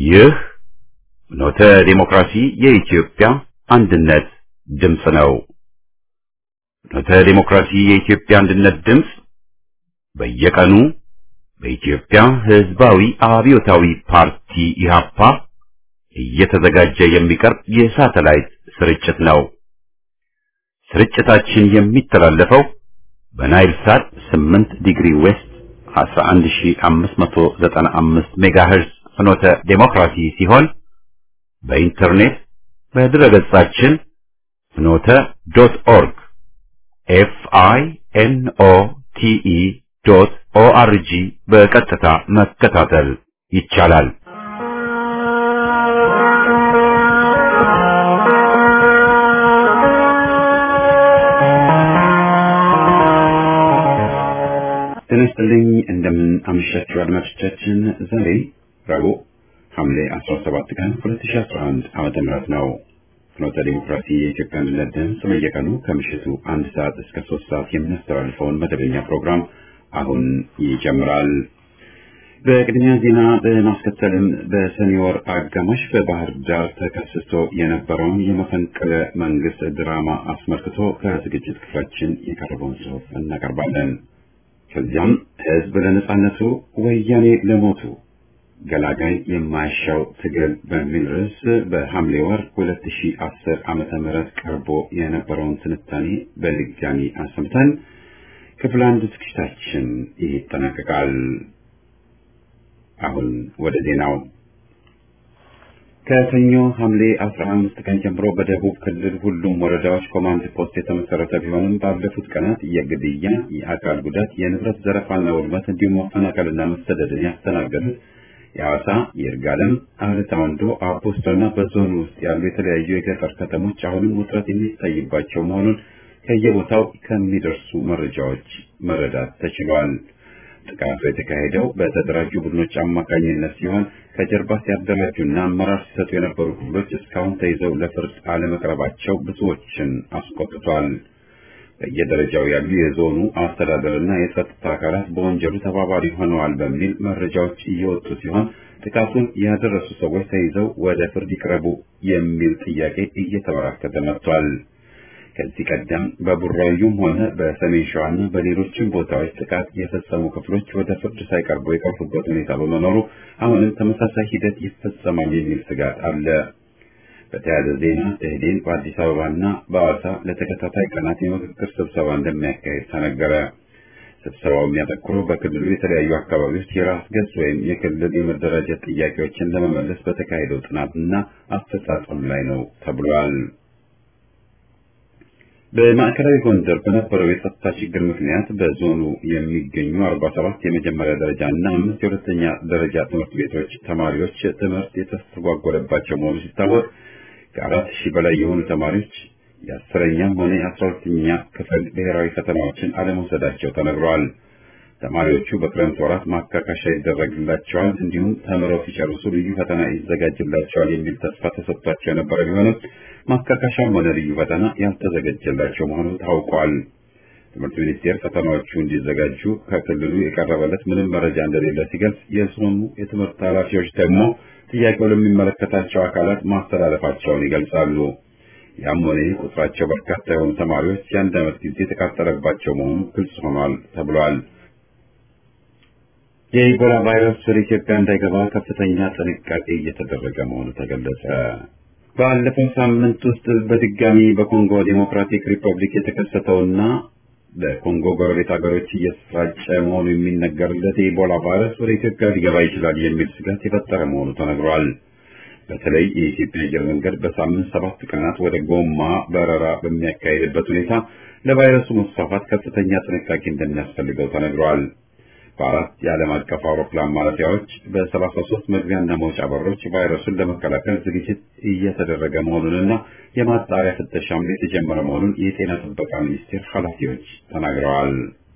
ይህ ኖተ ዲሞክራሲ የኢትዮጵያ አንድነት ድምፅ ነው። ኖተ ዲሞክራሲ የኢትዮጵያ አንድነት ድምፅ በየቀኑ በኢትዮጵያ ሕዝባዊ አብዮታዊ ፓርቲ ኢህአፓ እየተዘጋጀ የሚቀርብ የሳተላይት ስርጭት ነው። ስርጭታችን የሚተላለፈው በናይል ሳት 8 ዲግሪ ዌስት 11595 ሜጋሄርዝ ፍኖተ ዴሞክራሲ ሲሆን በኢንተርኔት በድረገጻችን ፍኖተ ዶት ኦርግ ኤፍ አይ ኤን ኦ ቲ ኢ ዶት ኦ አር ጂ በቀጥታ መከታተል ይቻላል። ጤና ይስጥልኝ እንደምን አመሻችሁ አድማጮቻችን። ዛሬ ረቡዕ ሐምሌ 17 ቀን 2011 ዓመተ ምህረት ነው። ፍኖተ ዲሞክራሲ የኢትዮጵያ አንድነት ድምፅ በየቀኑ ከምሽቱ አንድ ሰዓት እስከ ሶስት ሰዓት የሚያስተላልፈውን መደበኛ ፕሮግራም አሁን ይጀምራል። በቅድሚያ ዜና በማስከተልም በሰኔ ወር አጋማሽ በባህር ዳር ተከስቶ የነበረውን የመፈንቅለ መንግስት ድራማ አስመልክቶ ከዝግጅት ክፍላችን የቀረበውን ጽሑፍ እናቀርባለን። ከዚያም ህዝብ ለነጻነቱ ወያኔ ለሞቱ ገላጋይ የማያሻው ትግል በሚል ርዕስ በሐምሌ ወር 2010 ዓመተ ምህረት ቀርቦ የነበረውን ትንታኔ በድጋሚ አሰምተን ክፍል አንድ ዝግጅታችን ይጠናቀቃል። አሁን ወደ ዜናው። ከሰኞ ሐምሌ 15 ቀን ጀምሮ በደቡብ ክልል ሁሉም ወረዳዎች ኮማንድ ፖስት የተመሰረተ ቢሆንም ባለፉት ቀናት የግድያ፣ የአካል ጉዳት፣ የንብረት ዘረፋና ውድመት እንዲሁም መፈናቀልና መሰደድን ያስተናገዱት የሐዋሳ፣ የይርጋለም፣ አለታ ወንዶ፣ አቦስቶና በዞኑ ውስጥ ያሉ የተለያዩ የገጠር ከተሞች አሁንም ውጥረት የሚታይባቸው መሆኑን ከየቦታው ከሚደርሱ መረጃዎች መረዳት ተችሏል። ጥቃቱ የተካሄደው በተደራጁ ቡድኖች አማካኝነት ሲሆን ከጀርባ ሲያደራጁና አመራር ሲሰጡ የነበሩ ክፍሎች እስካሁን ተይዘው ለፍርድ አለመቅረባቸው ብዙዎችን አስቆጥቷል። በየደረጃው ያሉ የዞኑ አስተዳደርና የጸጥታ አካላት በወንጀሉ ተባባሪ ሆነዋል በሚል መረጃዎች እየወጡ ሲሆን ጥቃቱን ያደረሱ ሰዎች ተይዘው ወደ ፍርድ ይቅረቡ የሚል ጥያቄ እየተበራከተ መጥቷል። ከዚህ ቀደም በቡራዩም ሆነ በሰሜን ሸዋና በሌሎችም ቦታዎች ጥቃት የፈጸሙ ክፍሎች ወደ ፍርድ ሳይቀርቡ የቀሩበት ሁኔታ በመኖሩ አሁንም ተመሳሳይ ሂደት ይፈጸማል የሚል ስጋት አለ። በተያያዘ ዜና ደኢህዴን በአዲስ አበባና በሐዋሳ ለተከታታይ ቀናት የምክክር ስብሰባ እንደሚያካሄድ ተነገረ። ስብሰባው የሚያተኩረው በክልሉ የተለያዩ አካባቢዎች የራስ ገዝ ወይም የክልል የመደራጀት ጥያቄዎችን ለመመለስ በተካሄደው ጥናትና አፈጻጸም ላይ ነው ተብሏል። በማዕከላዊ ጎንደር በነበረው የጸጥታ ችግር ምክንያት በዞኑ የሚገኙ 47 የመጀመሪያ ደረጃ እና አምስት የሁለተኛ ደረጃ ትምህርት ቤቶች ተማሪዎች ትምህርት የተስተጓጎለባቸው መሆኑ ሲታወቅ ከአራት ሺህ በላይ የሆኑ ተማሪዎች የአስረኛም ሆነ የአስራ ሁለተኛ ክፍል ብሔራዊ ፈተናዎችን አለመውሰዳቸው ተነግረዋል። ተማሪዎቹ በክረምት ወራት ማካካሻ ይደረግላቸዋል፣ እንዲሁም ተምረው ሲጨርሱ ልዩ ፈተና ይዘጋጅላቸዋል የሚል ተስፋ ተሰጥቷቸው የነበረ ቢሆንም ማካካሻም ሆነ ልዩ ፈተና ያልተዘጋጀላቸው መሆኑ ታውቋል። ትምህርት ሚኒስቴር ፈተናዎቹ እንዲዘጋጁ ከክልሉ የቀረበለት ምንም መረጃ እንደሌለ ሲገልጽ፣ የዞኑ የትምህርት ኃላፊዎች ደግሞ ጥያቄው ለሚመለከታቸው አካላት ማስተላለፋቸውን ይገልጻሉ። ያም ሆነ ይህ ቁጥራቸው በርካታ የሆኑ ተማሪዎች የአንድ ዓመት ጊዜ የተቃጠለባቸው መሆኑ ግልጽ ሆኗል ተብሏል። የኢቦላ ቫይረስ ወደ ኢትዮጵያ እንዳይገባ ከፍተኛ ጥንቃቄ እየተደረገ መሆኑ ተገለጸ። ባለፈው ሳምንት ውስጥ በድጋሚ በኮንጎ ዴሞክራቲክ ሪፐብሊክ የተከሰተውና በኮንጎ ጎረቤት ሀገሮች እየተሰራጨ መሆኑ የሚነገርለት የኢቦላ ቫይረስ ወደ ኢትዮጵያ ሊገባ ይችላል የሚል ስጋት የፈጠረ መሆኑ ተነግሯል። በተለይ የኢትዮጵያ አየር መንገድ በሳምንት ሰባት ቀናት ወደ ጎማ በረራ በሚያካሄድበት ሁኔታ ለቫይረሱ መስፋፋት ከፍተኛ ጥንቃቄ እንደሚያስፈልገው ተነግሯል። በአራት የዓለም አቀፍ አውሮፕላን ማረፊያዎች በሰላሳ ሶስት መግቢያና መውጫ በሮች ቫይረሱን ለመከላከል ዝግጅት እየተደረገ መሆኑንና የማጣሪያ ፍተሻም የተጀመረ መሆኑን የጤና ጥበቃ ሚኒስቴር ኃላፊዎች ተናግረዋል።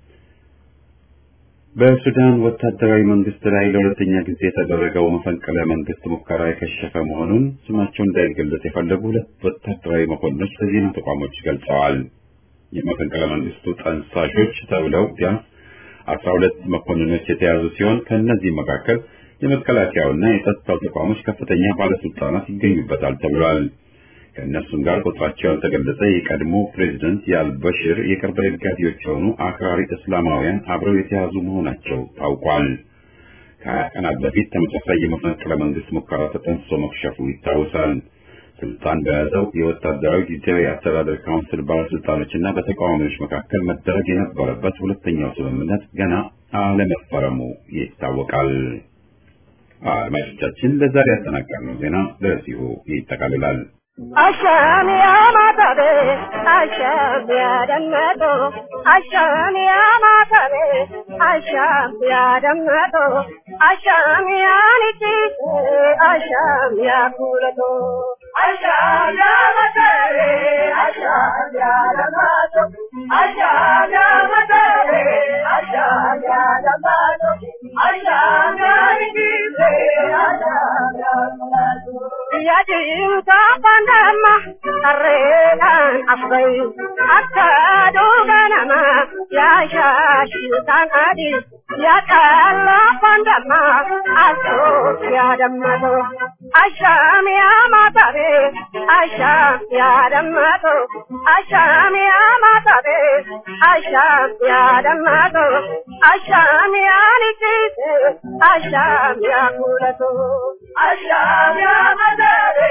በሱዳን ወታደራዊ መንግስት ላይ ለሁለተኛ ጊዜ የተደረገው መፈንቅለ መንግስት ሙከራ የከሸፈ መሆኑን ስማቸው እንዳይገለጽ የፈለጉ ሁለት ወታደራዊ መኮንኖች ለዜና ተቋሞች ገልጸዋል። የመፈንቅለ መንግስቱ ጠንሳሾች ተብለው ቢያንስ አስራ ሁለት መኮንኖች የተያዙ ሲሆን ከእነዚህ መካከል የመከላከያውና የጸጥታው ተቋሞች ከፍተኛ ባለስልጣናት ይገኙበታል ተብሏል። ከእነሱም ጋር ቁጥራቸው ያልተገለጸ የቀድሞ ፕሬዝደንት የአልበሽር የቅርብ ደጋፊዎች የሆኑ አክራሪ እስላማውያን አብረው የተያዙ መሆናቸው ታውቋል። ከሀያ ቀናት በፊት ተመሳሳይ የመፈንቅለ መንግስት ሙከራ ተጠንስሶ መክሸፉ ይታወሳል። ስልጣን በያዘው የወታደራዊ ጊዜያዊ አስተዳደር ካውንስል ባለስልጣኖችና በተቃዋሚዎች መካከል መደረግ የነበረበት ሁለተኛው ስምምነት ገና አለመፈረሙ ይታወቃል። አድማጮቻችን ለዛሬ ያጠናቀርነው ዜና በዚሁ ይጠቃልላል። አሻም ያማታቤ አሻም ያደመጦ አሻም ያማታቤ አሻም ያደመጦ አሻም ያንቺስ አሻም ያኩለቶ አሻም ያማታቤ አሻም ያደመጦ አሻም ያማታቤ አሻም ያደመጦ አሻም ያንቺስ አሻም ያኩለቶ ያጂንታ pandama arredan afgai akkadu ganama ya shashitan adi ya kalla pandama aso ya dammato asham ya matare asham ya dammato asham ya matare asham ya dammato asham ya nikise asham ya kulato asham ya matare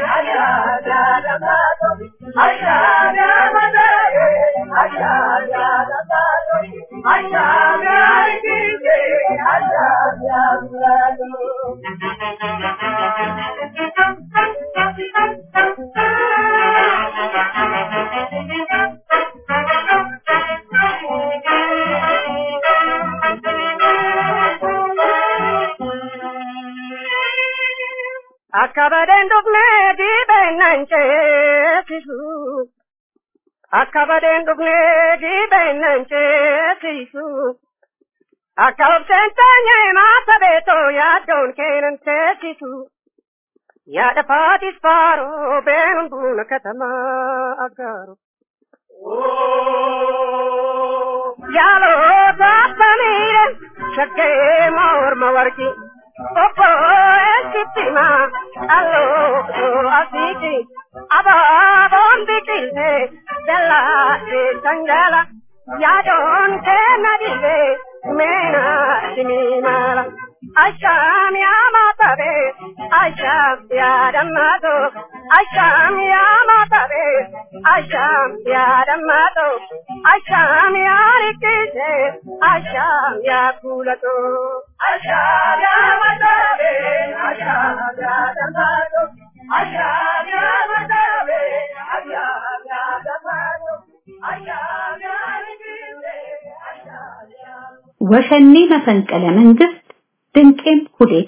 Akkabadeen dhufnee dhiibeennan ceesisu. Akkabadeen dhufnee dhiibeennan ceesisu. Akka obseen teenyee maasa beetoo yaaddoon keenan teessisu. Yaada faatis faaroo beenuun buuna katamaa aggaaru. Yaaloo saafamiire shaggee morma warqii. Opo esittima allo asiti ababon bikilte della de sangala yadon ke nadile mena simimala asham ya matabe asham ya damato asham ya matabe asham ya damato asham ya rikise asham ya kulato asham ya matabe asham ya damato asham ya matabe asham ya damato asham ya rikise asham ya ወሸኔ መፈንቅለ መንግስት ድንቄም ኩዴታ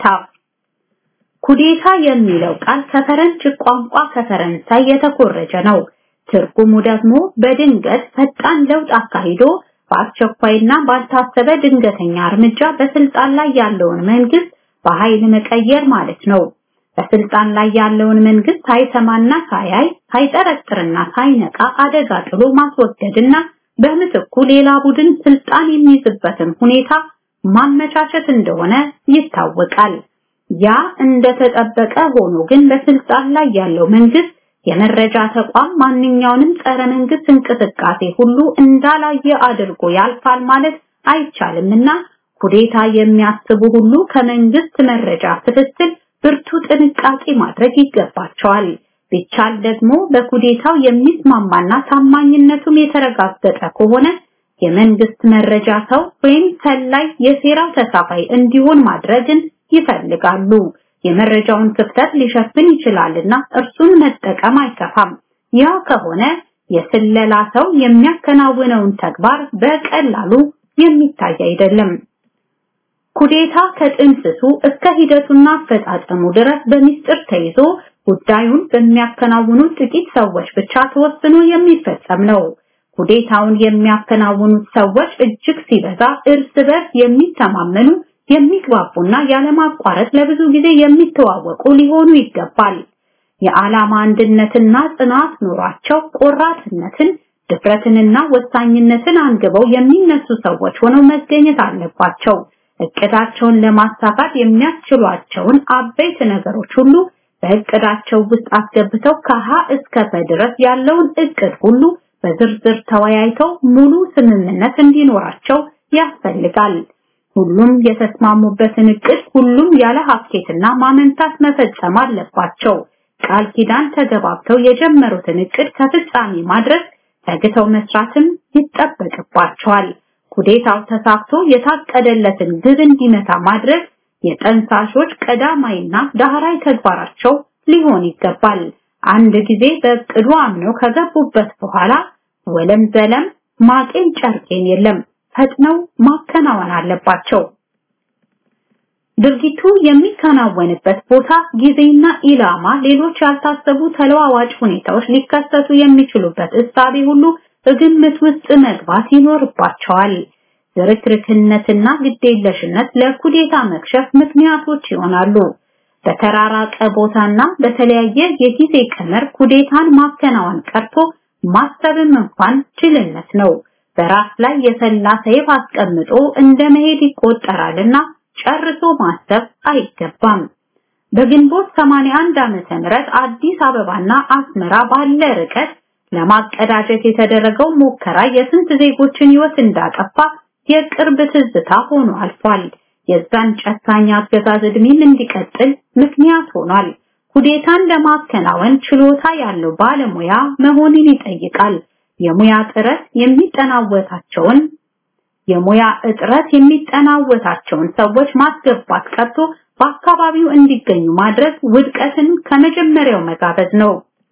ኩዴታ የሚለው ቃል ከፈረንጅ ቋንቋ ከፈረንሳይ የተኮረጀ ነው። ትርጉሙ ደግሞ በድንገት ፈጣን ለውጥ አካሂዶ በአስቸኳይና ባልታሰበ ድንገተኛ እርምጃ በስልጣን ላይ ያለውን መንግስት በኃይል መቀየር ማለት ነው። በስልጣን ላይ ያለውን መንግስት ሳይሰማና ሳያይ ሳይጠረጥርና ሳይነቃ አደጋ ጥሎ ማስወገድና በምትኩ ሌላ ቡድን ስልጣን የሚይዝበትን ሁኔታ ማመቻቸት እንደሆነ ይታወቃል። ያ እንደተጠበቀ ሆኖ ግን በስልጣን ላይ ያለው መንግስት የመረጃ ተቋም ማንኛውንም ጸረ መንግስት እንቅስቃሴ ሁሉ እንዳላየ አድርጎ ያልፋል ማለት አይቻልምና ኩዴታ የሚያስቡ ሁሉ ከመንግስት መረጃ ክትትል ብርቱ ጥንቃቄ ማድረግ ይገባቸዋል። ቢቻል ደግሞ በኩዴታው የሚስማማና ታማኝነቱም የተረጋገጠ ከሆነ የመንግስት መረጃ ሰው ወይም ሰላይ የሴራው ተሳፋይ እንዲሆን ማድረግን ይፈልጋሉ። የመረጃውን ክፍተት ሊሸፍን ይችላልና እርሱን መጠቀም አይከፋም። ያ ከሆነ የስለላ ሰው የሚያከናውነውን ተግባር በቀላሉ የሚታይ አይደለም። ኩዴታ ከጥንስሱ እስከ ሂደቱና አፈጻጸሙ ድረስ በሚስጥር ተይዞ ጉዳዩን በሚያከናውኑ ጥቂት ሰዎች ብቻ ተወስኖ የሚፈጸም ነው። ኩዴታውን የሚያከናውኑት ሰዎች እጅግ ሲበዛ እርስ በርስ የሚተማመኑ የሚግባቡና ያለማቋረጥ ለብዙ ጊዜ የሚተዋወቁ ሊሆኑ ይገባል። የዓላማ አንድነትና ጽናት ኖሯቸው ቆራጥነትን፣ ድፍረትንና ወሳኝነትን አንግበው የሚነሱ ሰዎች ሆነው መገኘት አለባቸው። እቅዳቸውን ለማሳካት የሚያስችሏቸውን አበይት ነገሮች ሁሉ በእቅዳቸው ውስጥ አስገብተው ከሀ እስከ ፐ ድረስ ያለውን እቅድ ሁሉ በዝርዝር ተወያይተው ሙሉ ስምምነት እንዲኖራቸው ያስፈልጋል። ሁሉም የተስማሙበትን እቅድ ሁሉም ያለ ሀኬትና ማመንታት መፈጸም አለባቸው። ቃል ኪዳን ተገባብተው የጀመሩትን እቅድ ከፍጻሜ ማድረስ ተግተው መስራትም ይጠበቅባቸዋል። ኩዴታው ተሳክቶ የታቀደለትን ግብ እንዲመታ ማድረግ የጠንሳሾች ቀዳማይና ዳህራይ ተግባራቸው ሊሆን ይገባል። አንድ ጊዜ በእቅዱ አምነው ከገቡበት በኋላ ወለም ዘለም ማቄን ጨርቄን የለም ፈጥነው ማከናወን አለባቸው። ድርጊቱ የሚከናወንበት ቦታ፣ ጊዜና ኢላማ፣ ሌሎች ያልታሰቡ ተለዋዋጭ ሁኔታዎች ሊከሰቱ የሚችሉበት እሳቤ ሁሉ በግምት ውስጥ መግባት ይኖርባቸዋል። ዝርክርክነትና ግዴለሽነት ለኩዴታ መክሸፍ ምክንያቶች ይሆናሉ። በተራራቀ ቦታና በተለያየ የጊዜ ቀመር ኩዴታን ማከናወን ቀርቶ ማሰብም እንኳን ጅልነት ነው። በራስ ላይ የሰላ ሰይፍ አስቀምጦ እንደ መሄድ ይቆጠራልና ጨርሶ ማሰብ አይገባም። በግንቦት 81 ዓመተ ምህረት አዲስ አበባና አስመራ ባለ ርቀት ለማቀዳጀት የተደረገው ሙከራ የስንት ዜጎችን ሕይወት እንዳጠፋ የቅርብ ትዝታ ሆኖ አልፏል። የዛን ጨካኝ አገዛዝ ዕድሜም እንዲቀጥል ምክንያት ሆኗል። ኩዴታን ለማከናወን ችሎታ ያለው ባለሙያ መሆንን ይጠይቃል። የሙያ ጥረት የሚጠናወታቸውን የሙያ እጥረት የሚጠናወታቸውን ሰዎች ማስገባት ቀርቶ በአካባቢው እንዲገኙ ማድረግ ውድቀትን ከመጀመሪያው መጋበዝ ነው።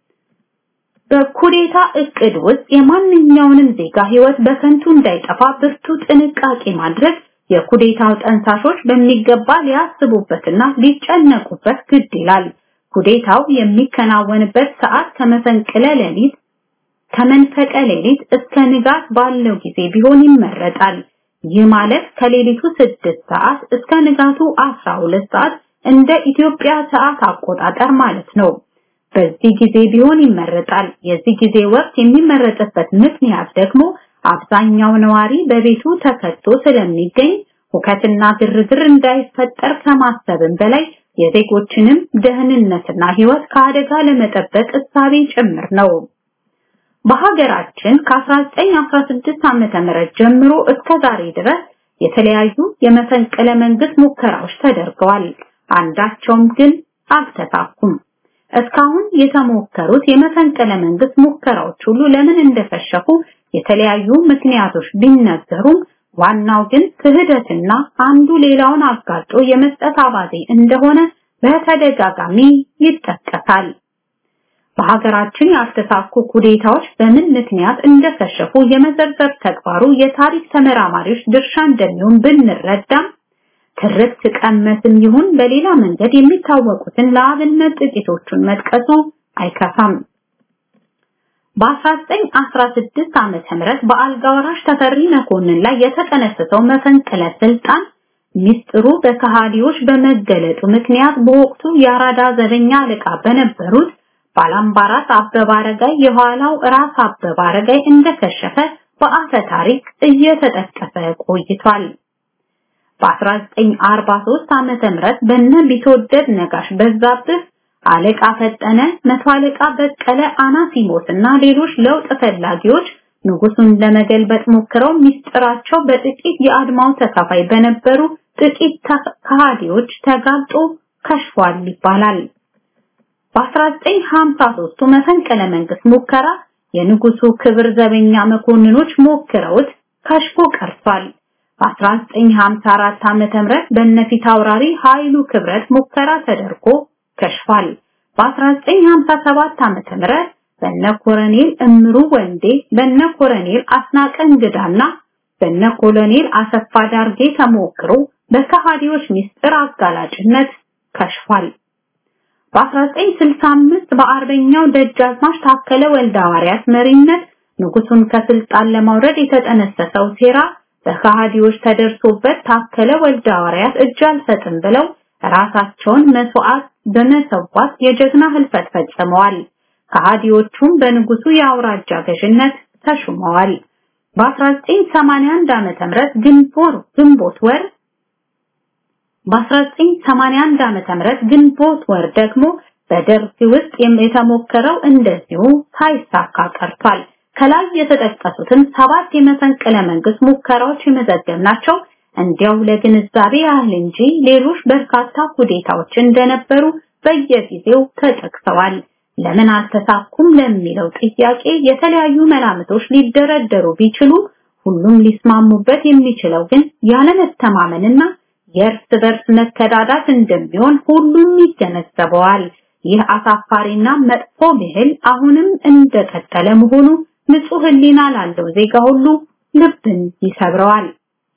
በኩዴታ እቅድ ውስጥ የማንኛውንም ዜጋ ህይወት በከንቱ እንዳይጠፋ ብርቱ ጥንቃቄ ማድረግ የኩዴታው ጠንሳሾች በሚገባ ሊያስቡበትና ሊጨነቁበት ግድ ይላል። ኩዴታው የሚከናወንበት ሰዓት ከመፈንቅለ ሌሊት ከመንፈቀ ሌሊት እስከ ንጋት ባለው ጊዜ ቢሆን ይመረጣል። ይህ ማለት ከሌሊቱ 6 ሰዓት እስከ ንጋቱ 12 ሰዓት እንደ ኢትዮጵያ ሰዓት አቆጣጠር ማለት ነው። በዚህ ጊዜ ቢሆን ይመረጣል። የዚህ ጊዜ ወቅት የሚመረጥበት ምክንያት ደግሞ አብዛኛው ነዋሪ በቤቱ ተከቶ ስለሚገኝ ሁከትና ግርግር እንዳይፈጠር ከማሰብም በላይ የዜጎችንም ደህንነትና ህይወት ከአደጋ ለመጠበቅ እሳቤ ጭምር ነው። በሀገራችን ከ1916 ዓመተ ምህረት ጀምሮ እስከ ዛሬ ድረስ የተለያዩ የመፈንቅለ መንግስት ሙከራዎች ተደርገዋል። አንዳቸውም ግን አልተሳኩም። እስካሁን የተሞከሩት የመፈንቅለ መንግስት ሙከራዎች ሁሉ ለምን እንደፈሸፉ የተለያዩ ምክንያቶች ቢነገሩም ዋናው ግን ክህደትና አንዱ ሌላውን አጋልጦ የመስጠት አባዜ እንደሆነ በተደጋጋሚ ይጠቀሳል። በሀገራችን ያልተሳኩ ኩዴታዎች በምን ምክንያት እንደከሸፉ የመዘርዘር ተግባሩ የታሪክ ተመራማሪዎች ድርሻ እንደሚሆን ብንረዳም ትርክት ቀመስም ይሁን በሌላ መንገድ የሚታወቁትን ለአብነት ጥቂቶቹን መጥቀሱ አይከፋም። በ1916 ዓመተ ምህረት በአልጋ ወራሽ ተፈሪ መኮንን ላይ የተጠነሰሰው መፈንቅለ ስልጣን ሚስጥሩ በከሃዲዎች በመገለጡ ምክንያት በወቅቱ የአራዳ ዘበኛ አለቃ በነበሩት ባላምባራስ አበበ አረጋይ የኋላው ራስ አበበ አረጋይ እንደከሸፈ በአፈ ታሪክ እየተጠቀሰ ቆይቷል። በ1943 ዓመተ ምህረት በነ ቢትወደድ ነጋሽ በዛብህ አለቃ ፈጠነ፣ መቶ አለቃ በቀለ አናሲሞስ እና ሌሎች ለውጥ ፈላጊዎች ንጉሱን ለመገልበጥ ሞክረው ሚስጥራቸው በጥቂት የአድማው ተካፋይ በነበሩ ጥቂት ከሃዲዎች ተጋልጦ ከሽፏል ይባላል። በ1953 መፈንቅለ መንግስት ሙከራ የንጉሱ ክብር ዘበኛ መኮንኖች ሞክረውት ከሽፎ ቀርቷል። በ1954 ዓመተ ምህረት በነፊት አውራሪ ኃይሉ ክብረት ሙከራ ተደርጎ ከሽፏል። በ1957 ዓመተ ምህረት በነ ኮሎኔል እምሩ ወንዴ፣ በነ ኮሎኔል አስናቀ እንግዳና በነ ኮሎኔል አሰፋ ዳርጌ ተሞክሮ በከሃዲዎች ሚስጥር አጋላጭነት ከሽፏል። በ1965 በአርበኛው ደጃዝማች ታከለ ወልደ ሐዋርያት መሪነት ንጉሱን ከስልጣን ለማውረድ የተጠነሰሰው ሴራ በከሃዲዎች ተደርሶበት ታከለ ወልደ ሐዋርያት እጅ አልሰጥም ብለው ራሳቸውን መስዋዕት በመሰዋት የጀግና ህልፈት ፈጽመዋል። ከሃዲዎቹም በንጉሱ የአውራጃ ገዥነት ተሹመዋል። በ1981 ዓመተ ምህረት ግንቦት ግንቦት ወር በ1981 ዓመተ ምህረት ግንቦት ወር ደግሞ በደርግ ውስጥ የተሞከረው እንደዚሁ ሳይሳካ ቀርቷል። ከላይ የተጠቀሱትን ሰባት የመፈንቅለ መንግስት ሙከራዎች የመዘገብናቸው እንዲያው ለግንዛቤ ያህል እንጂ ሌሎች በርካታ ሁኔታዎች እንደነበሩ በየጊዜው ተጠቅሰዋል። ለምን አልተሳኩም ለሚለው ጥያቄ የተለያዩ መላምቶች ሊደረደሩ ቢችሉ ሁሉም ሊስማሙበት የሚችለው ግን ያለመተማመንና የእርስ በርስ መከዳዳት እንደሚሆን ሁሉም ይገነዘበዋል። ይህ አሳፋሪና መጥፎ ብሂል አሁንም እንደቀጠለ መሆኑ ንጹህ ሕሊና ላለው ዜጋ ሁሉ ልብን ይሰብረዋል።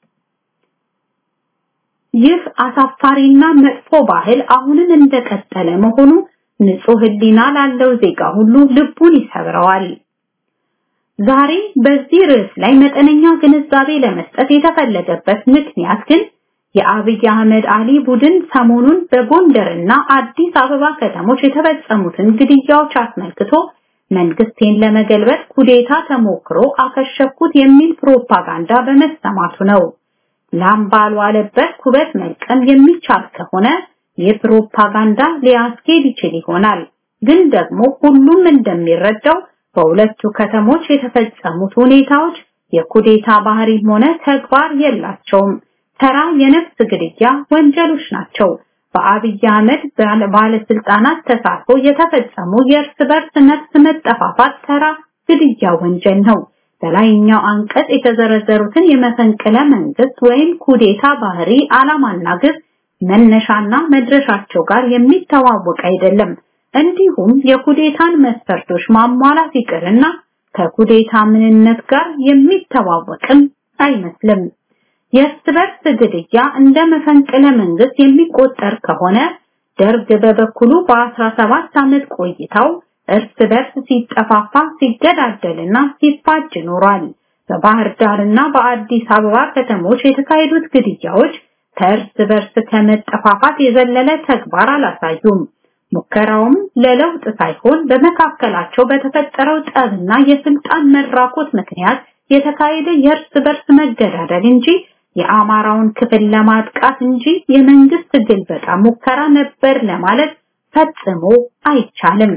ይህ አሳፋሪና መጥፎ ባህል አሁንም እንደቀጠለ መሆኑ ንጹህ ሕሊና ላለው ዜጋ ሁሉ ልቡን ይሰብረዋል። ዛሬ በዚህ ርዕስ ላይ መጠነኛ ግንዛቤ ለመስጠት የተፈለገበት ምክንያት ግን የአብይ አህመድ አሊ ቡድን ሰሞኑን በጎንደርና አዲስ አበባ ከተሞች የተፈጸሙትን ግድያዎች አስመልክቶ መንግስቴን ለመገልበጥ ኩዴታ ተሞክሮ አከሸፍኩት የሚል ፕሮፓጋንዳ በመሰማቱ ነው። ላም ባልዋለበት ኩበት መልቀም የሚቻል ከሆነ የፕሮፓጋንዳ ሊያስኬድ ይችል ይሆናል። ግን ደግሞ ሁሉም እንደሚረዳው በሁለቱ ከተሞች የተፈጸሙት ሁኔታዎች የኩዴታ ባህሪም ሆነ ተግባር የላቸውም። ተራ የነፍስ ግድያ ወንጀሎች ናቸው። በአብይ አህመድ ባለስልጣናት ተሳትፎ የተፈጸሙ የእርስ በርስ ነፍስ መጠፋፋት ተራ ግድያ ወንጀል ነው። በላይኛው አንቀጽ የተዘረዘሩትን የመፈንቅለ መንግስት ወይም ኩዴታ ባህሪ ዓላማና ግብ መነሻና መድረሻቸው ጋር የሚተዋወቅ አይደለም። እንዲሁም የኩዴታን መስፈርቶች ማሟላት ይቅርና ከኩዴታ ምንነት ጋር የሚተዋወቅም አይመስልም። የእርስ በርስ ግድያ እንደ መፈንቅለ መንግስት የሚቆጠር ከሆነ ደርግ በበኩሉ በ17 ዓመት ቆይታው እርስ በርስ ሲጠፋፋ ሲገዳደልና ሲፋጅ ኖሯል። በባህር ዳርና በአዲስ አበባ ከተሞች የተካሄዱት ግድያዎች ከእርስ በርስ ከመጠፋፋት የዘለለ ተግባር አላሳዩም። ሙከራውም ለለውጥ ሳይሆን በመካከላቸው በተፈጠረው ጠብና የስልጣን መራኮት ምክንያት የተካሄደ የእርስ በርስ መገዳደል እንጂ የአማራውን ክፍል ለማጥቃት እንጂ የመንግስት ግልበጣ ሙከራ ነበር ለማለት ፈጽሞ አይቻልም።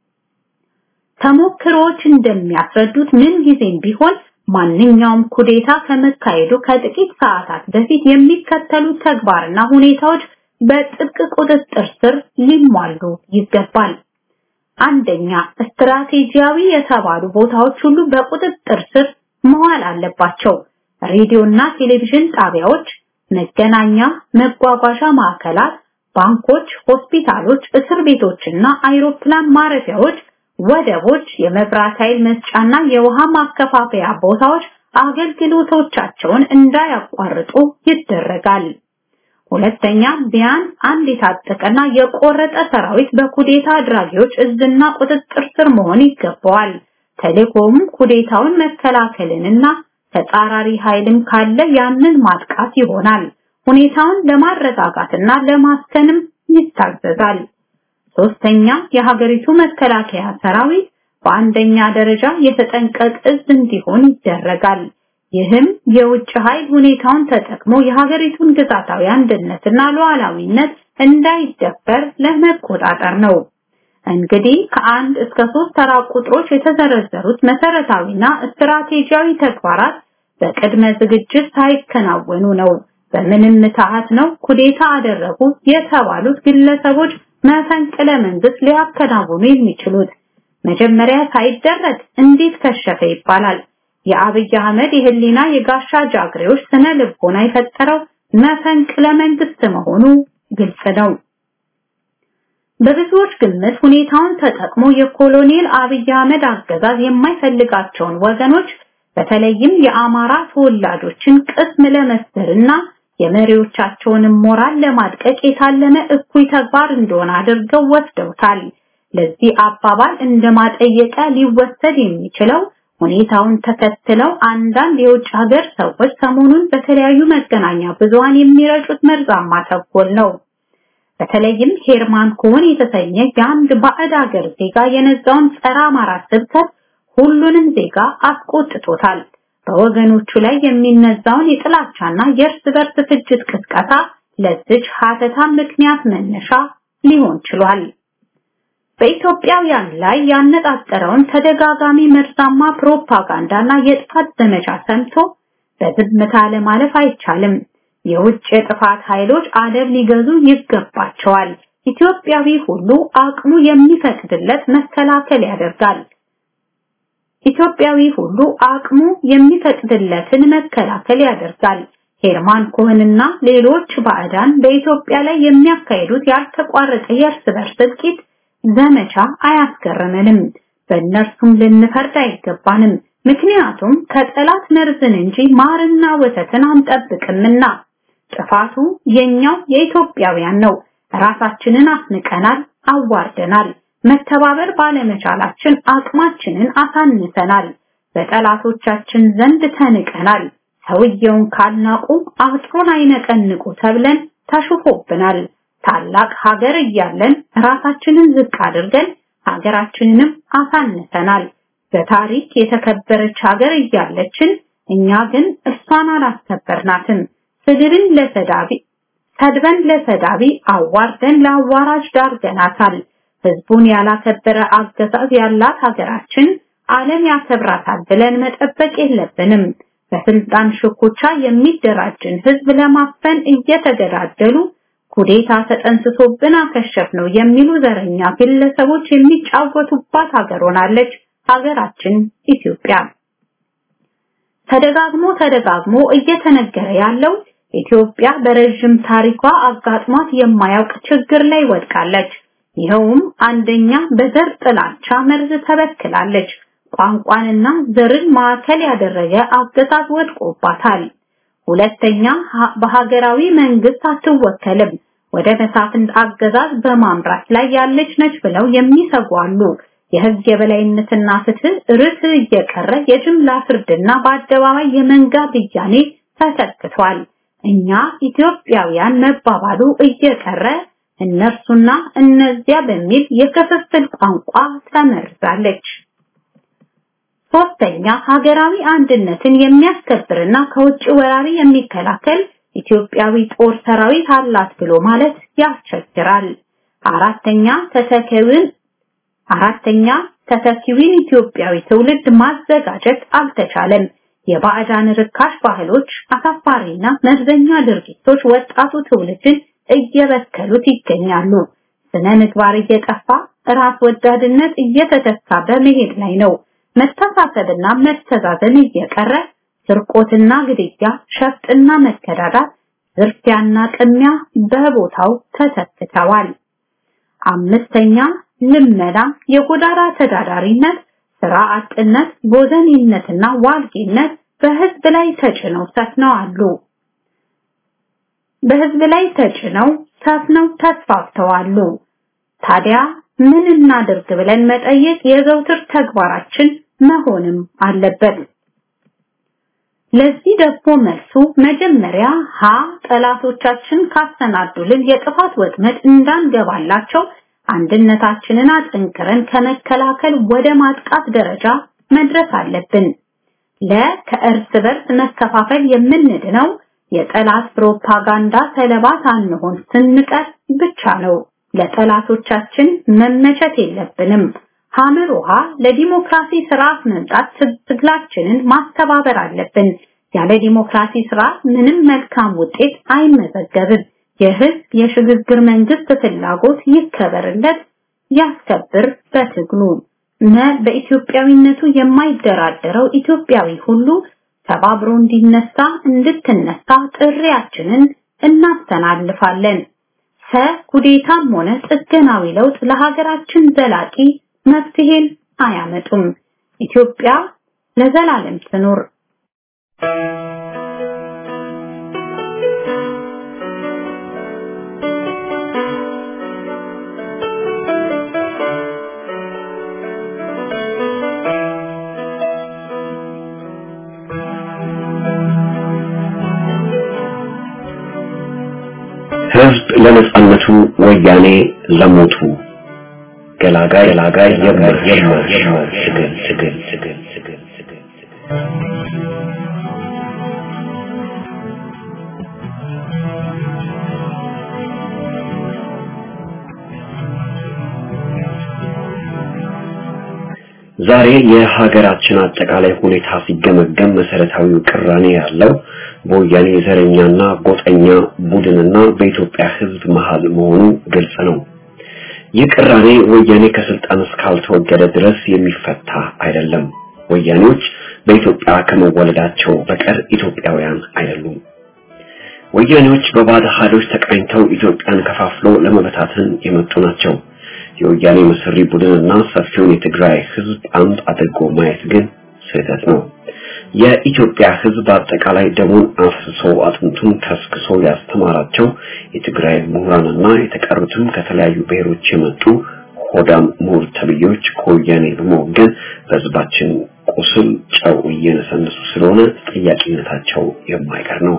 ተሞክሮዎች እንደሚያስረዱት ምን ጊዜም ቢሆን ማንኛውም ኩዴታ ከመካሄዱ ከጥቂት ሰዓታት በፊት የሚከተሉ ተግባርና ሁኔታዎች በጥብቅ ቁጥጥር ስር ሊሟሉ ይገባል። አንደኛ፣ ስትራቴጂያዊ የተባሉ ቦታዎች ሁሉ በቁጥጥር ስር መዋል አለባቸው። ሬዲዮና ቴሌቪዥን ጣቢያዎች፣ መገናኛ፣ መጓጓዣ ማዕከላት፣ ባንኮች፣ ሆስፒታሎች፣ እስር ቤቶችና አይሮፕላን ማረፊያዎች፣ ወደቦች፣ የመብራት ኃይል መስጫና የውሃ ማከፋፈያ ቦታዎች አገልግሎቶቻቸውን እንዳያቋርጡ ይደረጋል። ሁለተኛ ቢያንስ አንድ የታጠቀና የቆረጠ ሰራዊት በኩዴታ አድራጊዎች እዝና ቁጥጥር ስር መሆን ይገባዋል። ቴሌኮም ኩዴታውን መከላከልንና ተጻራሪ ኃይልም ካለ ያንን ማጥቃት ይሆናል። ሁኔታውን ለማረጋጋትና ለማስከንም ይታዘዛል። ሶስተኛ የሀገሪቱ መከላከያ ሰራዊት በአንደኛ ደረጃ የተጠንቀቅ እዝ እንዲሆን ይደረጋል። ይህም የውጭ ኃይል ሁኔታውን ተጠቅሞ የሀገሪቱን ግዛታዊ አንድነትና ሉዓላዊነት እንዳይደፈር ለመቆጣጠር ነው። እንግዲህ ከአንድ እስከ ሶስት ተራ ቁጥሮች የተዘረዘሩት መሰረታዊና ስትራቴጂያዊ ተግባራት በቅድመ ዝግጅት ሳይከናወኑ ነው በምንም ምትሃት ነው ኩዴታ አደረጉ የተባሉት ግለሰቦች መፈንቅለ መንግስት ሊያከናውኑ የሚችሉት። መጀመሪያ ሳይደረግ እንዴት ከሸፈ ይባላል። የአብይ አህመድ የህሊና የጋሻ ጃግሬዎች ስነ ልቦና የፈጠረው መፈንቅለ መንግስት መሆኑ ግልጽ ነው። በብዙዎች ግምት ሁኔታውን ተጠቅሞ የኮሎኔል አብይ አህመድ አገዛዝ የማይፈልጋቸውን ወገኖች በተለይም የአማራ ተወላጆችን ቅስም ለመስበርና የመሪዎቻቸውንም ሞራል ለማድቀቅ የታለመ እኩይ ተግባር እንደሆነ አድርገው ወስደውታል። ለዚህ አባባል እንደማጠየቂያ ሊወሰድ የሚችለው ሁኔታውን ተከትለው አንዳንድ የውጭ ሀገር ሰዎች ሰሞኑን በተለያዩ መገናኛ ብዙሃን የሚረጩት መርዛማ ተንኮል ነው። በተለይም ሄርማን ኮን የተሰኘ የአንድ ባዕድ ሀገር ዜጋ የነዛውን ጸረ አማራ ስብከት ሁሉንም ዜጋ አስቆጥቶታል። በወገኖቹ ላይ የሚነዛውን የጥላቻና የእርስ በርስ ፍጅት ቅስቀሳ ለዚች ሀተታ ምክንያት መነሻ ሊሆን ችሏል። በኢትዮጵያውያን ላይ ያነጣጠረውን ተደጋጋሚ መርዛማ ፕሮፓጋንዳና የጥፋት ዘመቻ ሰምቶ በዝምታ ለማለፍ አይቻልም። የውጭ የጥፋት ኃይሎች አደብ ሊገዙ ይገባቸዋል። ኢትዮጵያዊ ሁሉ አቅሙ የሚፈቅድለት መከላከል ያደርጋል። ኢትዮጵያዊ ሁሉ አቅሙ የሚፈቅድለትን መከላከል ያደርጋል። ሄርማን ኮህንና ሌሎች ባዕዳን በኢትዮጵያ ላይ የሚያካሂዱት ያልተቋረጠ የእርስ በርስ እልቂት ዘመቻ አያስገርምንም። በእነርሱም ልንፈርድ አይገባንም። ምክንያቱም ከጠላት መርዝን እንጂ ማርና ወተትን አንጠብቅምና። ጥፋቱ የኛው የኢትዮጵያውያን ነው። ራሳችንን አስንቀናል፣ አዋርደናል። መተባበር ባለመቻላችን አቅማችንን አሳንሰናል። በጠላቶቻችን ዘንድ ተንቀናል። ሰውየውን ካልናቁ አጥሩን አይነቀንቁ ተብለን ተሽፎብናል። ታላቅ ሀገር እያለን ራሳችንን ዝቅ አድርገን ሀገራችንንም አሳንሰናል። በታሪክ የተከበረች ሀገር እያለችን እኛ ግን እሷን አላስከበርናትም። ስድብን ለሰዳቢ ሰድበን ለሰዳቢ አዋርደን ለአዋራጅ ዳርገናታል። ህዝቡን ያላከበረ አገዛዝ ያላት ሀገራችን ዓለም ያከብራታል ብለን መጠበቅ የለብንም። በስልጣን ሽኩቻ የሚደራጅን ህዝብ ለማፈን እየተገዳደሉ ኩዴታ ተጠንስሶብን አከሸፍ ነው የሚሉ ዘረኛ ግለሰቦች የሚጫወቱባት ሀገር ሆናለች ሀገራችን ኢትዮጵያ። ተደጋግሞ ተደጋግሞ እየተነገረ ያለው ኢትዮጵያ በረዥም ታሪኳ አጋጥሟት የማያውቅ ችግር ላይ ወድቃለች። ይኸውም አንደኛ በዘር ጥላቻ መርዝ ተበክላለች። ቋንቋንና ዘርን ማዕከል ያደረገ አገዛዝ ወድቆባታል። ሁለተኛ በሀገራዊ መንግስት አትወከልም። ወደ መሳፍንት አገዛዝ በማምራት ላይ ያለች ነች ብለው የሚሰጉ አሉ። የህግ የበላይነትና ፍትህ ርትዕ እየቀረ የጅምላ ፍርድና በአደባባይ የመንጋ ብያኔ ተተክቷል። እኛ ኢትዮጵያውያን መባባሉ እየቀረ እነርሱና እነዚያ በሚል የክፍፍል ቋንቋ ተመርዛለች። ሶስተኛ ሀገራዊ አንድነትን የሚያስከብርና ከውጭ ወራሪ የሚከላከል ኢትዮጵያዊ ጦር ሰራዊት አላት ብሎ ማለት ያስቸግራል። አራተኛ ተተኪውን አራተኛ ተተኪውን ኢትዮጵያዊ ትውልድ ማዘጋጀት አልተቻለም። የባዕዳን ርካሽ ባህሎች፣ አሳፋሪና መርዘኛ ድርጊቶች ወጣቱ ትውልድን እየበከሉት ይገኛሉ። ስነ ምግባር እየጠፋ ራስ ወዳድነት እየተተካ በመሄድ ላይ ነው። መተሳሰብና መተዛዘን እየቀረ ስርቆትና ግድያ፣ ሸፍጥና መከዳዳት፣ ዝርፊያና ቅሚያ በቦታው ተተክተዋል። አምስተኛ ልመና፣ የጎዳና ተዳዳሪነት፣ ስራ አጥነት፣ ጎዘኔነትና ዋልጌነት በህዝብ ላይ ተጭነው ሰፍነዋል። በህዝብ ላይ ተጭነው ሰፍነው ተስፋፍተዋል። ታዲያ ምን እናድርግ ብለን መጠየቅ የዘውትር ተግባራችን መሆንም አለበት። ለዚህ ደግሞ መልሱ መጀመሪያ ሀ ጠላቶቻችን ካሰናዱልን የጥፋት ወጥመድ እንዳንገባላቸው አንድነታችንን አጠንክረን ከመከላከል ወደ ማጥቃት ደረጃ መድረስ አለብን። ለ ከእርስ በርስ መከፋፈል የምንድነው የጠላት ፕሮፓጋንዳ ሰለባ ሳንሆን ስንቀር ብቻ ነው። ለጠላቶቻችን መመቸት የለብንም። ሐመር ውሃ ለዲሞክራሲ ስርዓት መምጣት ትግላችንን ማስተባበር አለብን። ያለ ዲሞክራሲ ስርዓት ምንም መልካም ውጤት አይመዘገብም። የህዝብ የሽግግር መንግስት ፍላጎት ይከበርለት፣ ያስከብር በትግሉ መ በኢትዮጵያዊነቱ የማይደራደረው ኢትዮጵያዊ ሁሉ ተባብሮ እንዲነሳ እንድትነሳ ጥሪያችንን እናስተላልፋለን። ሰ ኩዴታም ሆነ ጥገናዊ ለውጥ ለሀገራችን ዘላቂ መፍትሄን አያመጡም። ኢትዮጵያ ለዘላለም ትኑር። ህዝብ ለነጻነቱ ወያኔ ለሞቱ ገላጋይ ገላጋይ የምር የምር የምር ትግል ትግል ትግል ትግል ትግል ትግል ዛሬ የሀገራችን አጠቃላይ ሁኔታ ሲገመገም መሰረታዊው ቅራኔ ያለው በወያኔ ዘረኛና ጎጠኛ ቡድንና በኢትዮጵያ ሕዝብ መሃል መሆኑ ግልጽ ነው። ይህ ቅራኔ ወያኔ ከስልጣን እስካልተወገደ ድረስ የሚፈታ አይደለም። ወያኔዎች በኢትዮጵያ ከመወለዳቸው በቀር ኢትዮጵያውያን አይደሉም። ወያኔዎች በባዕድ ኃይሎች ተቃኝተው ኢትዮጵያን ከፋፍሎ ለመበታተን የመጡ ናቸው። የወያኔ መሰሪ ቡድንና ሰፊውን የትግራይ ህዝብ አንድ አድርጎ ማየት ግን ስህተት ነው። የኢትዮጵያ ህዝብ አጠቃላይ ደሙን አፍስሶ አጥንቱን ከስክሶ ያስተማራቸው የትግራይ ምሁራንና የተቀሩትም ከተለያዩ ብሔሮች የመጡ ሆዳም ምሁር ተብዬዎች ከወያኔ በመወገን በህዝባችን ቁስል ጨው እየነሰነሱ ስለሆነ ጥያቄነታቸው የማይቀር ነው።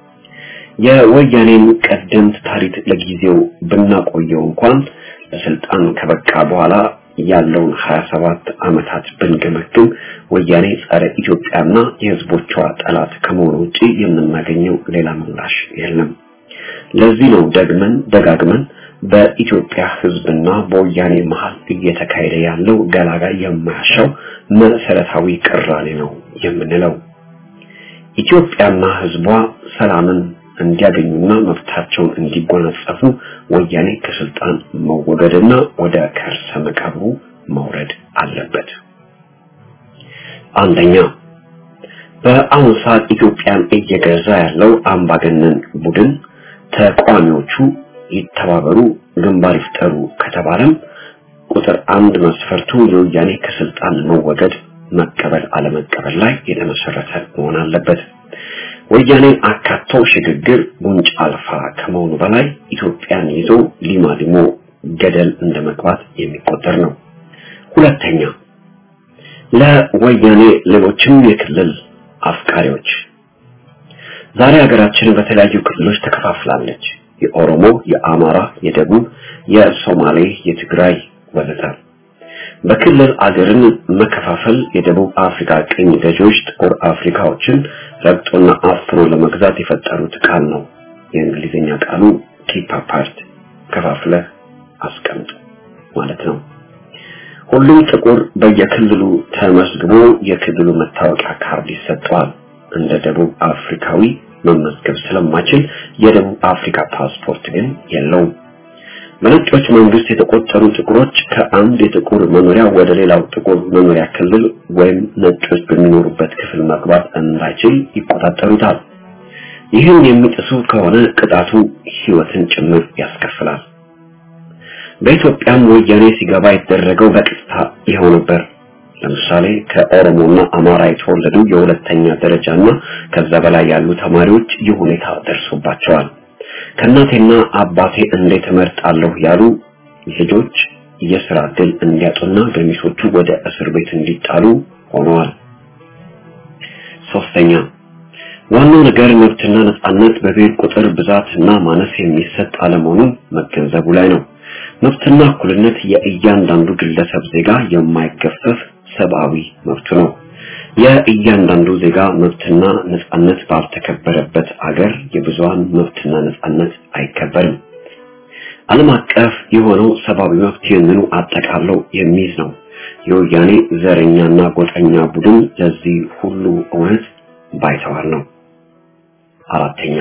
የወያኔን ቀደምት ታሪክ ለጊዜው ብናቆየው እንኳን ለስልጣን ከበቃ በኋላ ያለውን 27 ዓመታት ብንገመግም ወያኔ ጸረ ኢትዮጵያና የህዝቦቿ ጠላት ከመሆኑ ውጪ የምናገኘው ሌላ ምላሽ የለም። ለዚህ ነው ደግመን ደጋግመን በኢትዮጵያ ህዝብና በወያኔ መሃል እየተካሄደ ያለው ገላጋይ የማያሻው መሰረታዊ ቅራኔ ነው የምንለው። ኢትዮጵያና ህዝቧ ሰላምን እንዲያገኙና መብታቸውን እንዲጎናጸፉ ወያኔ ከስልጣን መወገድና ወደ ከርሰ መቃብሩ መውረድ አለበት። አንደኛ በአሁኑ ሰዓት ኢትዮጵያን እየገዛ ያለው አምባገነን ቡድን ተቃዋሚዎቹ ይተባበሩ፣ ግንባር ይፍጠሩ ከተባለም ቁጥር አንድ መስፈርቱ የወያኔ ከስልጣን መወገድ መቀበል አለመቀበል ላይ የተመሰረተ መሆን አለበት። ወያኔን አካቶ ሽግግር ጉንጭ አልፋ ከመሆኑ በላይ ኢትዮጵያን ይዞ ሊማሊሞ ገደል እንደመግባት የሚቆጠር ነው። ሁለተኛ ለወያኔ ሌሎችም የክልል አፍቃሪዎች ዛሬ ሀገራችን በተለያዩ ክልሎች ተከፋፍላለች። የኦሮሞ፣ የአማራ፣ የደቡብ፣ የሶማሌ፣ የትግራይ ወዘተ። በክልል አገርን መከፋፈል የደቡብ አፍሪካ ቅኝ ገዢዎች ጥቁር አፍሪካዎችን ረግጦና አፍኖ ለመግዛት የፈጠሩት ቃል ነው። የእንግሊዝኛ ቃሉ ኪፕ አፓርት ከፋፍለህ አስቀምጥ ማለት ነው። ሁሉም ጥቁር በየክልሉ ተመዝግቦ የክልሉ መታወቂያ ካርድ ይሰጠዋል። እንደ ደቡብ አፍሪካዊ መመዝገብ ስለማይችል የደቡብ አፍሪካ ፓስፖርት ግን የለውም። በነጮች መንግስት የተቆጠሩ ጥቁሮች ከአንድ የጥቁር መኖሪያ ወደ ሌላው ጥቁር መኖሪያ ክልል ወይም ነጮች በሚኖሩበት ክፍል መግባት እንዳይችል ይቆጣጠሩታል። ይህን የሚጥሱ ከሆነ ቅጣቱ ሕይወትን ጭምር ያስከፍላል። በኢትዮጵያም ወያኔ ሲገባ የተደረገው በቀጥታ ይኸው ነበር። ለምሳሌ ከኦሮሞና አማራ የተወለዱ የሁለተኛ ደረጃና ከዛ በላይ ያሉ ተማሪዎች ይህ ሁኔታ ደርሶባቸዋል። ከእናቴና አባቴ እንዴት እመርጣለሁ ያሉ ልጆች የስራ ዕድል እንዲያጡና ገሚሶቹ ወደ እስር ቤት እንዲጣሉ ሆነዋል። ሶስተኛ ዋናው ነገር መብትና ነጻነት በብሔር ቁጥር ብዛትና ማነስ የሚሰጥ አለመሆኑን መገንዘቡ ላይ ነው። መብትና እኩልነት የእያንዳንዱ ግለሰብ ዜጋ የማይገፈፍ ሰብአዊ መብቱ ነው። የእያንዳንዱ ዜጋ መብትና ነጻነት ባልተከበረበት አገር የብዙሃን መብትና ነጻነት አይከበርም። ዓለም አቀፍ የሆነው ሰብአዊ መብት ይህንኑ አጠቃለው የሚይዝ ነው። የወያኔ ዘረኛና ጎጠኛ ቡድን ለዚህ ሁሉ እውነት ባይተዋር ነው። አራተኛ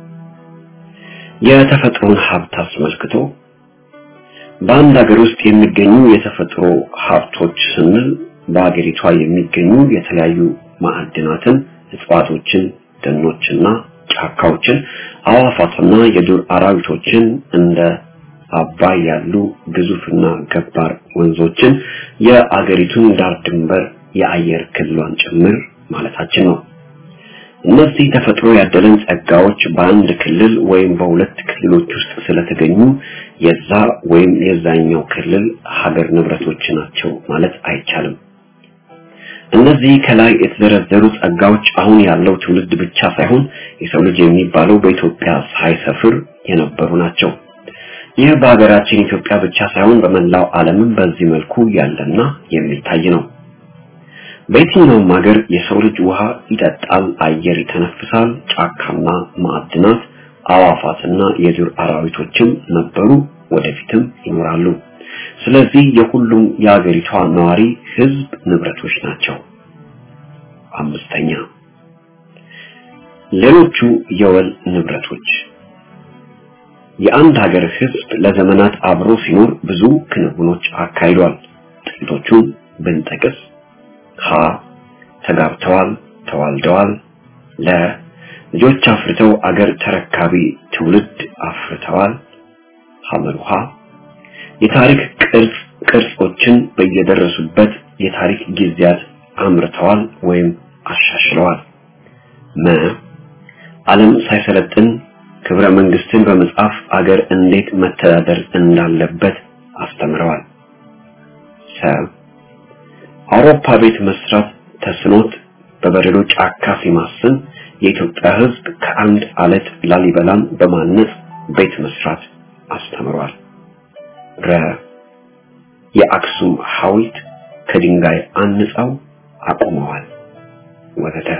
የተፈጥሮን ሀብት አስመልክቶ በአንድ ሀገር ውስጥ የሚገኙ የተፈጥሮ ሀብቶች ስንል በሀገሪቷ የሚገኙ የተለያዩ ማዕድናትን፣ እጽዋቶችን፣ ደኖችና ጫካዎችን፣ አዋፋትና የዱር አራዊቶችን እንደ አባይ ያሉ ግዙፍና ገባር ወንዞችን፣ የአገሪቱን ዳር ድንበር፣ የአየር ክልሏን ጭምር ማለታችን ነው። እነዚህ ተፈጥሮ ያደለን ጸጋዎች በአንድ ክልል ወይም በሁለት ክልሎች ውስጥ ስለተገኙ የዛ ወይም የዛኛው ክልል ሀገር ንብረቶች ናቸው ማለት አይቻልም። እነዚህ ከላይ የተዘረዘሩ ጸጋዎች አሁን ያለው ትውልድ ብቻ ሳይሆን የሰው ልጅ የሚባለው በኢትዮጵያ ሳይሰፍር የነበሩ ናቸው። ይህ በሀገራችን ኢትዮጵያ ብቻ ሳይሆን በመላው ዓለምም በዚህ መልኩ ያለና የሚታይ ነው። በየትኛውም ሀገር የሰው ልጅ ውሃ ይጠጣል፣ አየር ይተነፍሳል፣ ጫካና ማዕድናት፣ አዋፋትና የዱር አራዊቶችም ነበሩ፣ ወደፊትም ይኖራሉ። ስለዚህ የሁሉም የአገሪቷ ነዋሪ ህዝብ ንብረቶች ናቸው። አምስተኛ ሌሎቹ የወል ንብረቶች የአንድ ሀገር ህዝብ ለዘመናት አብሮ ሲኖር ብዙ ክንውኖች አካሂዷል። ጥቂቶቹን ብንጠቅስ ሀ ተጋብተዋል፣ ተዋልደዋል። ለ ልጆች አፍርተው አገር ተረካቢ ትውልድ አፍርተዋል። ሐመሩሃ የታሪክ ቅርጽ ቅርጾችን በየደረሱበት የታሪክ ጊዜያት አምርተዋል ወይም አሻሽለዋል። መ ዓለም ሳይሰለጥን ክብረ መንግስትን በመጻፍ አገር እንዴት መተዳደር እንዳለበት አስተምረዋል። ሰ አውሮፓ ቤት መስራት ተስኖት በበረዶ ጫካ ሲማስን የኢትዮጵያ ህዝብ ከአንድ አለት ላሊበላን በማነጽ ቤት መስራት አስተምሯል። ረ የአክሱም ሐውልት ከድንጋይ አንጻው አቁመዋል ወዘተ።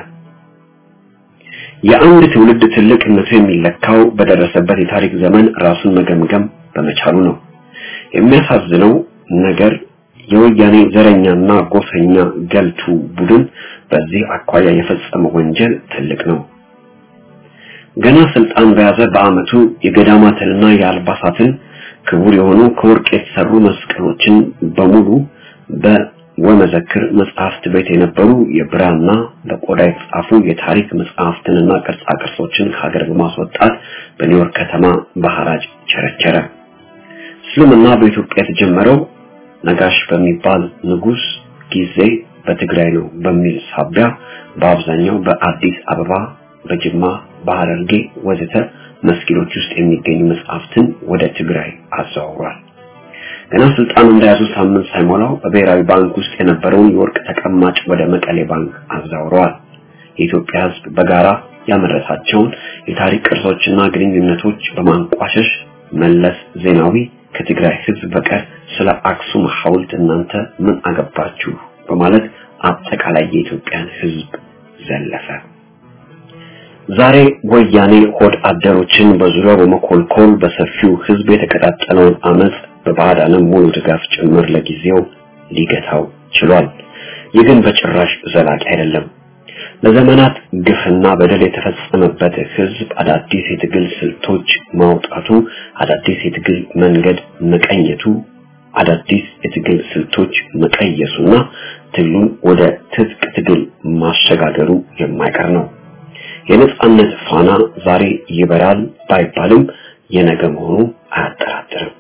የአንድ ትውልድ ትልቅነቱ የሚለካው በደረሰበት የታሪክ ዘመን ራሱን መገምገም በመቻሉ ነው። የሚያሳዝነው ነገር የወያኔ ዘረኛና ጎሰኛ ገልቱ ቡድን በዚህ አኳያ የፈጸመው ወንጀል ትልቅ ነው። ገና ስልጣን በያዘ በአመቱ የገዳማትንና የአልባሳትን ክቡር የሆኑ ከወርቅ የተሰሩ መስቀሎችን በሙሉ በወመዘክር መጽሐፍት ቤት የነበሩ የብራና በቆዳ የተጻፉ የታሪክ መጽሐፍትንና ቅርጻ ቅርጾችን ከሀገር በማስወጣት በኒውዮርክ ከተማ በሐራጅ ቸረቸረ። እስልምና በኢትዮጵያ የተጀመረው ነጋሽ በሚባል ንጉስ ጊዜ በትግራይ ነው በሚል ሳቢያ በአብዛኛው በአዲስ አበባ፣ በጅማ፣ በሐረርጌ ወዘተ መስጊዶች ውስጥ የሚገኙ መጽሐፍትን ወደ ትግራይ አዘዋውሯል። ገና ስልጣን እንደያዙ ሳምንት ሳይሞላው በብሔራዊ ባንክ ውስጥ የነበረውን የወርቅ ተቀማጭ ወደ መቀሌ ባንክ አዛውረዋል። የኢትዮጵያ ሕዝብ በጋራ ያመረታቸውን የታሪክ ቅርሶችና ግንኙነቶች በማንቋሸሽ መለስ ዜናዊ ከትግራይ ሕዝብ በቀር ስለ አክሱም ሐውልት እናንተ ምን አገባችሁ በማለት አጠቃላይ የኢትዮጵያን ሕዝብ ዘለፈ። ዛሬ ወያኔ ሆድ አደሮችን በዙሪያው በመኮልኮል በሰፊው ሕዝብ የተቀጣጠለውን አመፅ በባዕዳንም ሙሉ ድጋፍ ጭምር ለጊዜው ሊገታው ችሏል። ይህ ግን በጭራሽ ዘላቂ አይደለም። ለዘመናት ግፍና በደል የተፈጸመበት ህዝብ አዳዲስ የትግል ስልቶች ማውጣቱ፣ አዳዲስ የትግል መንገድ መቀኘቱ፣ አዳዲስ የትግል ስልቶች መቀየሱና ትግሉን ወደ ትጥቅ ትግል ማሸጋገሩ የማይቀር ነው። የነጻነት ፋና ዛሬ ይበራል ባይባልም የነገ መሆኑ አያጠራጥርም።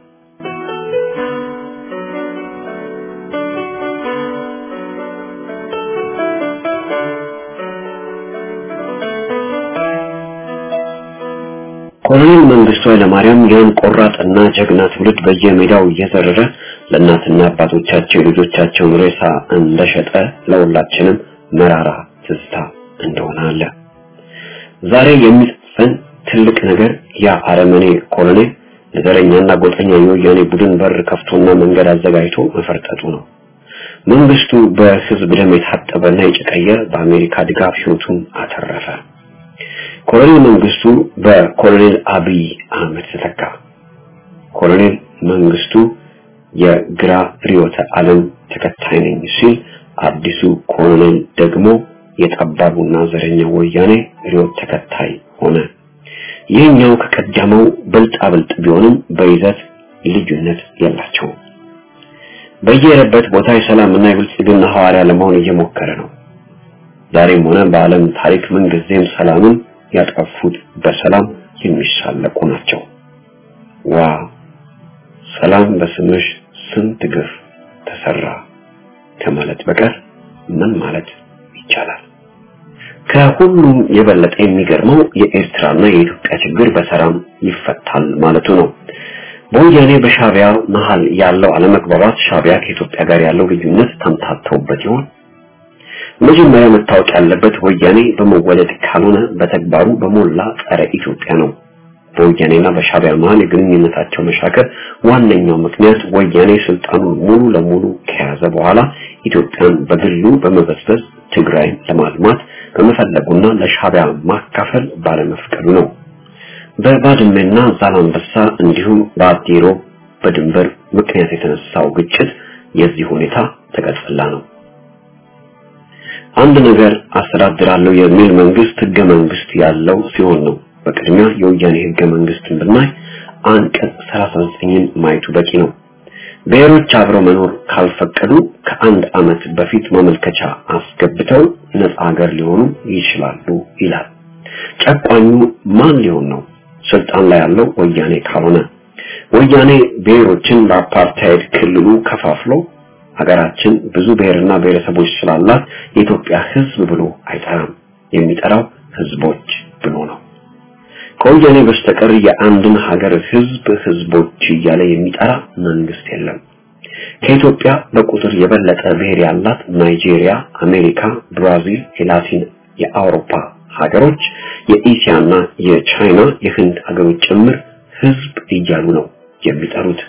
ኮሎኔል መንግስቱ ኃይለማርያም ያን ቆራጥና ጀግና ትውልድ በየሜዳው እየዘረረ ለእናትና አባቶቻቸው የልጆቻቸውን ሬሳ እንደሸጠ ለሁላችንም መራራ ትዝታ እንደሆነ አለ። ዛሬ የሚጽፈን ትልቅ ነገር ያ አረመኔ ኮሎኔል ለዘረኛና ጎጠኛ የወያኔ ቡድን በር ከፍቶና መንገድ አዘጋጅቶ መፈርጠጡ ነው። መንግስቱ በህዝብ ደም የታጠበና የጨቀየ በአሜሪካ ድጋፍ ህይወቱን አተረፈ። ኮሎኔል መንግስቱ በኮሎኔል አብይ አህመድ ተተካ። ኮሎኔል መንግስቱ የግራ ርዕዮተ ዓለም ተከታይ ነኝ ሲል፣ አዲሱ ኮሎኔል ደግሞ የጠባቡና ዘረኛ ወያኔ ርዕዮት ተከታይ ሆነ። ይህኛው ከቀደመው ብልጣብልጥ ቢሆንም በይዘት ልዩነት የላቸውም። በየሄደበት ቦታ የሰላምና የብልጽግና ሐዋርያ ለመሆን እየሞከረ ነው። ዛሬም ሆነ በዓለም ታሪክ ምንጊዜም ሰላምን ያጠፉት በሰላም የሚሳለቁ ናቸው። ዋ ሰላም በስምሽ ስንት ግፍ ተሰራ ከማለት በቀር ምን ማለት ይቻላል? ከሁሉም የበለጠ የሚገርመው የኤርትራና የኢትዮጵያ ችግር በሰላም ይፈታል ማለቱ ነው። በወያኔ በሻቢያ መሃል ያለው አለመግባባት ሻቢያ ከኢትዮጵያ ጋር ያለው ልዩነት ተምታተውበት ይሆን? መጀመሪያ መታወቅ ያለበት ወያኔ በመወለድ ካልሆነ በተግባሩ በሞላ ጸረ ኢትዮጵያ ነው። በወያኔና በሻቢያ መሃል የግንኙነታቸው መሻከር ዋነኛው ምክንያት ወያኔ ስልጣኑን ሙሉ ለሙሉ ከያዘ በኋላ ኢትዮጵያን በግሉ በመበዝበዝ ትግራይን ለማልማት በመፈለጉና ለሻቢያ ማካፈል ባለመፍቀዱ ነው። በባድመና ዛላንበሳ እንዲሁም በአዲሮ በድንበር ምክንያት የተነሳው ግጭት የዚህ ሁኔታ ተቀጽላ ነው። አንድ ነገር አስተዳድራለሁ የሚል መንግስት ህገ መንግስት ያለው ሲሆን ነው። በቅድሚያ የወያኔ ህገ መንግስትን ብናይ አንቀጽ 39ን ማየቱ በቂ ነው። ብሔሮች አብረው መኖር ካልፈቀዱ ከአንድ ዓመት በፊት ማመልከቻ አስገብተው ነፃ ሀገር ሊሆኑ ይችላሉ ይላል። ጨቋኙ ማን ሊሆን ነው? ስልጣን ላይ ያለው ወያኔ ካልሆነ ወያኔ ብሔሮችን በአፓርታይድ ክልሉ ከፋፍሎ ሀገራችን ብዙ ብሔርና ብሔረሰቦች ስላላት የኢትዮጵያ ህዝብ ብሎ አይጠራም። የሚጠራው ህዝቦች ብሎ ነው። ከወያኔ በስተቀር የአንድን ሀገር ህዝብ ህዝቦች እያለ የሚጠራ መንግስት የለም። ከኢትዮጵያ በቁጥር የበለጠ ብሔር ያላት ናይጄሪያ፣ አሜሪካ፣ ብራዚል፣ የላቲን የአውሮፓ ሀገሮች፣ የኢሲያና የቻይና የህንድ ሀገሮች ጭምር ህዝብ እያሉ ነው የሚጠሩት።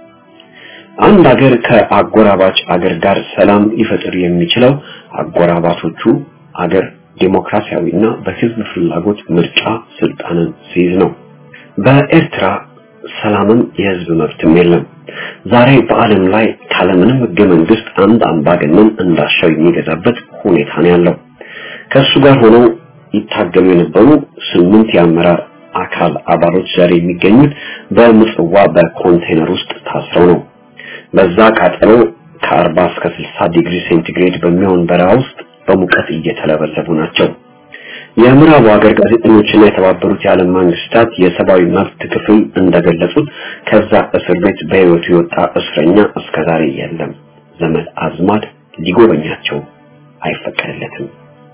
አንድ ሀገር ከአጎራባች አገር ጋር ሰላም ሊፈጥር የሚችለው አጎራባቾቹ አገር ዴሞክራሲያዊና በህዝብ ፍላጎት ምርጫ ስልጣንን ሲይዝ ነው። በኤርትራ ሰላምም የህዝብ መብትም የለም። ዛሬ በዓለም ላይ ካለምንም ህገ መንግስት አንድ አምባገነን እንዳሻው የሚገዛበት ሁኔታ ነው ያለው። ከእሱ ጋር ሆነው ይታገሉ የነበሩ ስምንት የአመራር አካል አባሎች ዛሬ የሚገኙት በምጽዋ በኮንቴነር ውስጥ ታስረው ነው። በዛ ቃጠሎ ከ40 እስከ 60 ዲግሪ ሴንቲግሬድ በሚሆን በረሃ ውስጥ በሙቀት እየተለበለቡ ናቸው። የምዕራቡ ሀገር ጋዜጠኞችና የተባበሩት የዓለም መንግስታት የሰብአዊ መብት ክፍል እንደገለጹት ከዛ እስር ቤት በህይወቱ የወጣ እስረኛ እስከዛሬ የለም። ዘመድ አዝማድ ሊጎበኛቸው አይፈቀድለትም።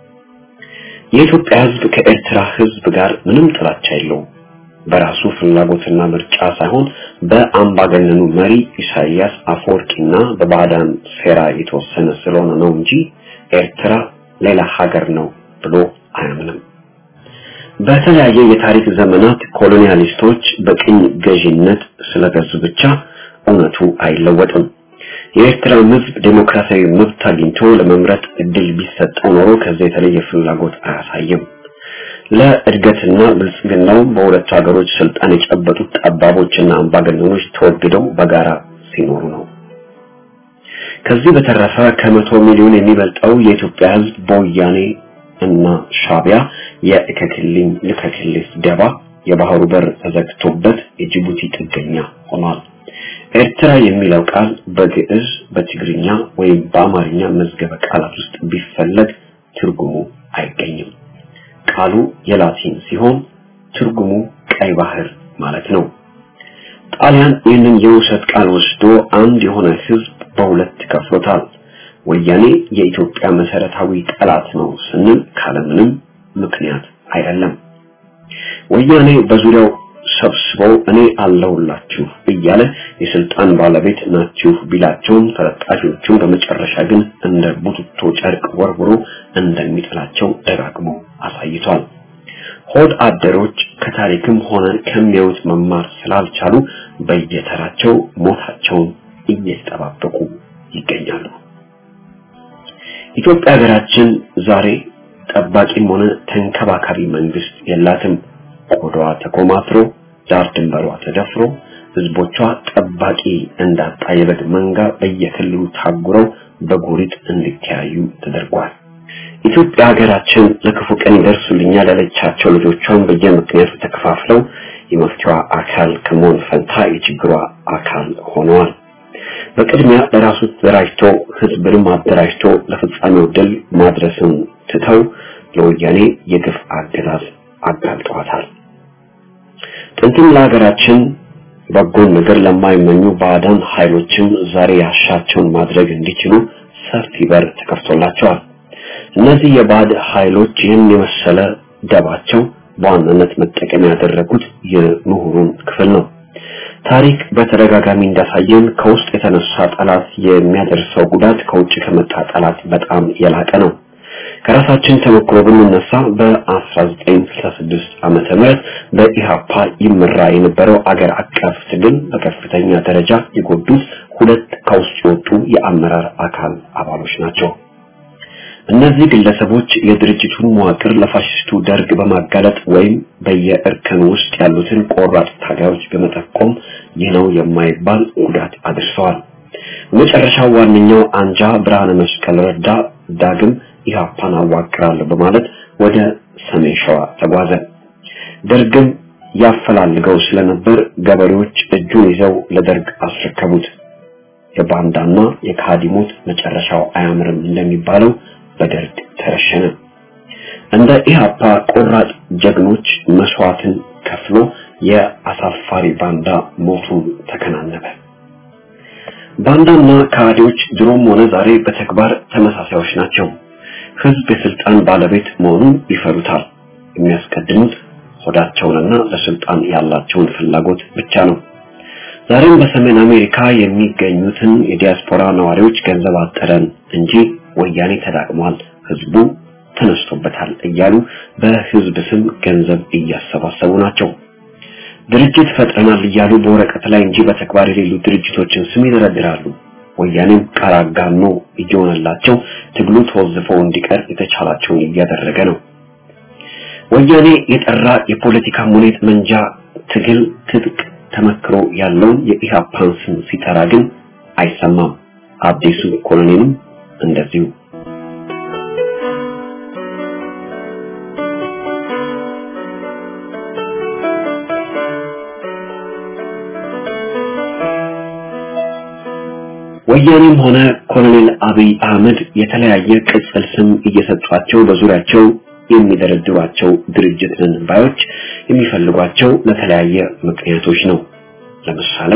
የኢትዮጵያ ህዝብ ከኤርትራ ህዝብ ጋር ምንም ጥላቻ የለውም። በራሱ ፍላጎትና ምርጫ ሳይሆን በአምባገነኑ መሪ ኢሳያስ አፈወርቂና በባዕዳን ሴራ የተወሰነ ስለሆነ ነው እንጂ ኤርትራ ሌላ ሀገር ነው ብሎ አያምንም። በተለያየ የታሪክ ዘመናት ኮሎኒያሊስቶች በቅኝ ገዢነት ስለገዙ ብቻ እውነቱ አይለወጥም። የኤርትራ ህዝብ ዴሞክራሲያዊ መብት አግኝቶ ለመምረጥ እድል ቢሰጠው ኖሮ ከዚህ የተለየ ፍላጎት አያሳይም። ለእድገትና ብልጽግናው በሁለቱ ሀገሮች ስልጣን የጨበጡት ጠባቦችና አምባገነኖች ተወግደው በጋራ ሲኖሩ ነው። ከዚህ በተረፈ ከመቶ ሚሊዮን የሚበልጠው የኢትዮጵያ ህዝብ በወያኔ እና ሻቢያ የእከክልኝ ልከክልህ ደባ የባህሩ በር ተዘግቶበት የጅቡቲ ጥገኛ ሆኗል። ኤርትራ የሚለው ቃል በግዕዝ በትግርኛ ወይም በአማርኛ መዝገበ ቃላት ውስጥ ቢፈለግ ትርጉሙ አይገኝም። ቃሉ የላቲን ሲሆን ትርጉሙ ቀይ ባህር ማለት ነው። ጣሊያን ይህንን የውሰት ቃል ወስዶ አንድ የሆነ ህዝብ በሁለት ከፍሎታል። ወያኔ የኢትዮጵያ መሰረታዊ ጠላት ነው ስንል ካለምንም ምክንያት አይደለም። ወያኔ በዙሪያው ሰብስበው እኔ አለሁላችሁ እያለ የስልጣን ባለቤት ናችሁ ቢላቸውም ተለጣፊዎቹን በመጨረሻ ግን እንደ ቡትቶ ጨርቅ ወርውሮ እንደሚጥላቸው ደጋግሞ አሳይቷል። ሆድ አደሮች ከታሪክም ሆነ ከሚያዩት መማር ስላልቻሉ በየተራቸው ሞታቸውን እየተጠባበቁ ይገኛሉ። ኢትዮጵያ ሀገራችን ዛሬ ጠባቂም ሆነ ተንከባካቢ መንግስት የላትም። ቆዳዋ ተኮማትሮ ዳር ድንበሯ ተደፍሮ ህዝቦቿ ጠባቂ እንዳጣ የበግ መንጋ በየክልሉ ታጉረው በጎሪጥ እንዲተያዩ ተደርጓል። ኢትዮጵያ ሀገራችን ለክፉ ቀን ይደርሱልኛል ያለቻቸው ልጆቿን በየምክንያቱ ተከፋፍለው የመፍትሄዋ አካል ከመሆን ፈንታ የችግሯ አካል ሆነዋል። በቅድሚያ ለራሱ ተደራጅቶ ህዝብንም አደራጅቶ ለፍጻሜው ድል ማድረስን ትተው ለወያኔ የግፍ አገዛዝ አጋልጠዋታል። ጥንትም ለሀገራችን በጎን ነገር ለማይመኙ ባዕዳን ኃይሎችም ዛሬ ያሻቸውን ማድረግ እንዲችሉ ሰፊ በር ተከፍቶላቸዋል። እነዚህ የባዕድ ኃይሎች ይህን የመሰለ ደባቸው በዋናነት መጠቀም ያደረጉት የምሁሩን ክፍል ነው። ታሪክ በተደጋጋሚ እንዳሳየን ከውስጥ የተነሳ ጠላት የሚያደርሰው ጉዳት ከውጭ ከመጣ ጠላት በጣም የላቀ ነው። ከራሳችን ተሞክሮ ብንነሳ በ1966 ዓመተ ምህረት በኢሃፓ ይመራ የነበረው አገር አቀፍ ትግል በከፍተኛ ደረጃ የጎዱት ሁለት ከውስጥ የወጡ የአመራር አካል አባሎች ናቸው። እነዚህ ግለሰቦች የድርጅቱን መዋቅር ለፋሽስቱ ደርግ በማጋለጥ ወይም በየእርከን ውስጥ ያሉትን ቆራጥ ታጋዮች በመጠቆም ይህ ነው የማይባል ጉዳት አድርሰዋል። መጨረሻው ዋነኛው አንጃ ብርሃነ መስቀል ረዳ ዳግም ኢህአፓን አዋቅራለሁ በማለት ወደ ሰሜን ሸዋ ተጓዘ። ደርግም ያፈላልገው ስለነበር ገበሬዎች እጁን ይዘው ለደርግ አስረከቡት። የባንዳና የካዲ ሞት መጨረሻው አያምርም እንደሚባለው በደርግ ተረሸነ። እንደ ኢህአፓ ቆራጥ ጀግኖች መስዋዕትን ከፍሎ የአሳፋሪ ባንዳ ሞቱን ተከናነበ። ባንዳና ካዲዎች ድሮም ሆነ ዛሬ በተግባር ተመሳሳዮች ናቸው። ህዝብ የስልጣን ባለቤት መሆኑን ይፈሩታል። የሚያስቀድሙት ሆዳቸውንና ለስልጣን ያላቸውን ፍላጎት ብቻ ነው። ዛሬም በሰሜን አሜሪካ የሚገኙትን የዲያስፖራ ነዋሪዎች ገንዘብ አጠረን እንጂ ወያኔ ተዳቅሟል፣ ህዝቡ ተነስቶበታል እያሉ በህዝብ ስም ገንዘብ እያሰባሰቡ ናቸው። ድርጅት ፈጥረናል እያሉ በወረቀት ላይ እንጂ በተግባር የሌሉ ድርጅቶችን ስም ይደረድራሉ። ወያኔም ቃል አጋኖ እየሆነላቸው ትግሉ ተወዝፎ እንዲቀር የተቻላቸውን እያደረገ ነው። ወያኔ የጠራ የፖለቲካ ሙኔት መንጃ ትግል ትጥቅ ተመክሮ ያለውን የኢህአፓን ስም ሲጠራ ግን አይሰማም። አዲሱ ኮሎኔልም እንደዚሁ ወያኔም ሆነ ኮሎኔል አብይ አህመድ የተለያየ ቅጽል ስም እየሰጧቸው በዙሪያቸው የሚደረድሯቸው ድርጅት ነን ባዮች የሚፈልጓቸው ለተለያየ ምክንያቶች ነው። ለምሳሌ